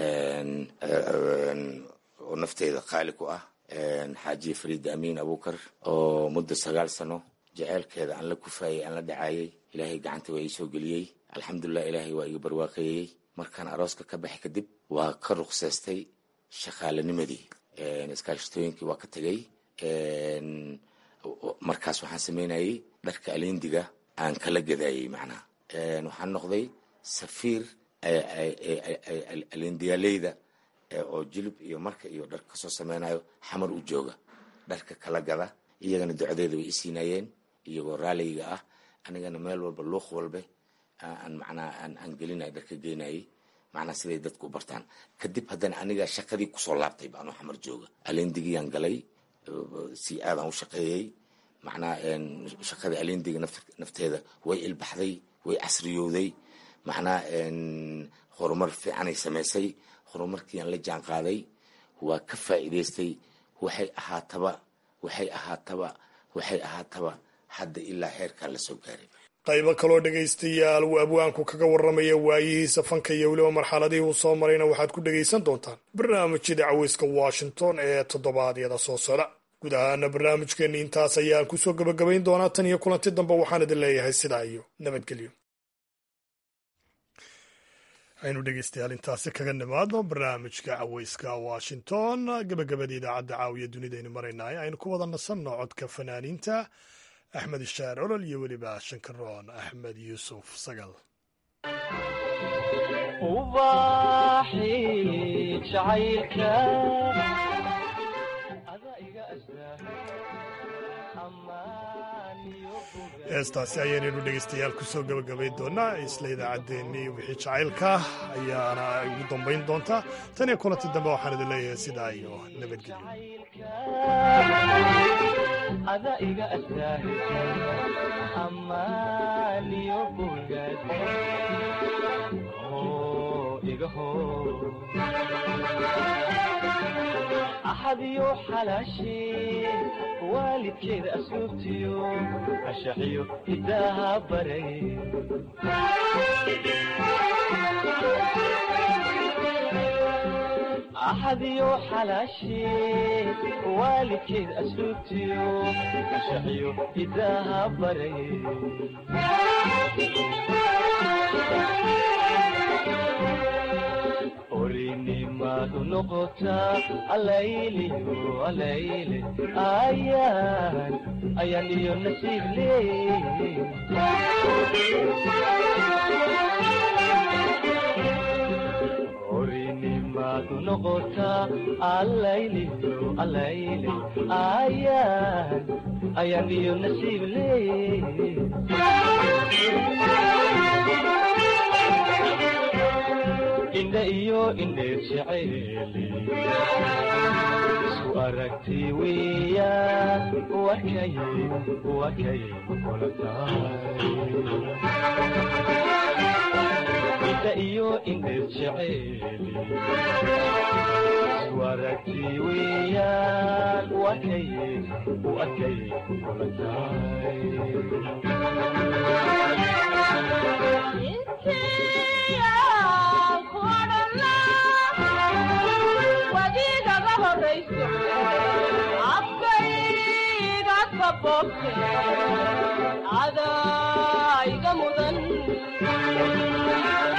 oo nafteeda qaali ku ah xaajiye fariida amiin abukar oo muddo sagaal sano jeceelkeeda aan la kufaayey aan la dhacaayey ilaahay gacanta waa ii soo geliyey alxamdulilah ilaahay waa iga barwaaqeeyey markaan arooska ka baxay kadib waa ka ruqseystay shaqaalanimadii iskaashatooyinkii waa ka tegay markaas waxaan sameynayey dharka alindiga aan kala gadaayey macnaha waxaan noqday safiir alindiyaaleyda oo jilib iyo marka iyo dharka kasoo sameynayo xamar u jooga dharka kala gada iyagana ducadeeda way isiinayeen iyagoo raaliga ah anigana meel walba luuq walbe aan macnaha aan gelinay dharka geynayay macnaha siday dadku u bartaan kadib haddana aniga shaqadii kusoo laabtay baanoo xamar jooga alindigiyaan galay si aadaan u shaqeeyey macnaha shaqada alindiga nafteeda way ilbaxday way casriyowday macnaha horumar fiicanay samaysay horumarkiiaan la jaan qaaday waa ka faa'iidaystay waxay ahaataba waxay ahaataba waxay ahaataba hadda ilaa heerkaa la soo gaaray qaybo kaloo dhegaystayaal uu abwaanku kaga warramaya waayihiisa fanka iyo weliba marxaladihii uu soo marayna waxaad ku dhegaysan doontaan barnaamijyada caweyska washington ee toddobaadyada soo socda guud ahaana barnaamijkeenni intaas ayaan kusoo gebagabayn doonaa tan iyo kulanti dambe waxaan idin leeyahay sidaa iyo nabadgelyo aynu dhegeystayaal intaasi kaga nimaadno barnaamijka caweyska washington gabagabada idaacadda caawiya dunidaynu maraynahay aynu ku wada nasanno codka fanaaniinta axmed ishaar olol iyo weliba shankaroon axmed yuusuf sagal heestaasi ayaynaynu dhegeystayaal kusoo gabagabay doonaa isla idaacaddeenii wixii jacaylka ayaana ugu dambayn doontaa tan iyo kulanti dambe waxaan idin leeyahay sidaa iyo axadiyo xalaashee waalidkeeda asluubtiyo ashaxiyo hidaaha baray axadiyo xalaashee waalidkeeda asluubtiyo ashaxiyo hidaaha baray orinimadu noqotaa alayliyo alayle ayaan ayaan iyo nasiib leey orinimadu noqotaa alayliyo alayle ayaan ayaan iyo nasiib leey indha iyo indheer jeceeli isku aragti weya wakay wakay kula tahay indha iyo indheer jeceeli isku aragti weeyaan wakay wakay kula wadiigaga horayso afkayga kaboobte adaa iga mudan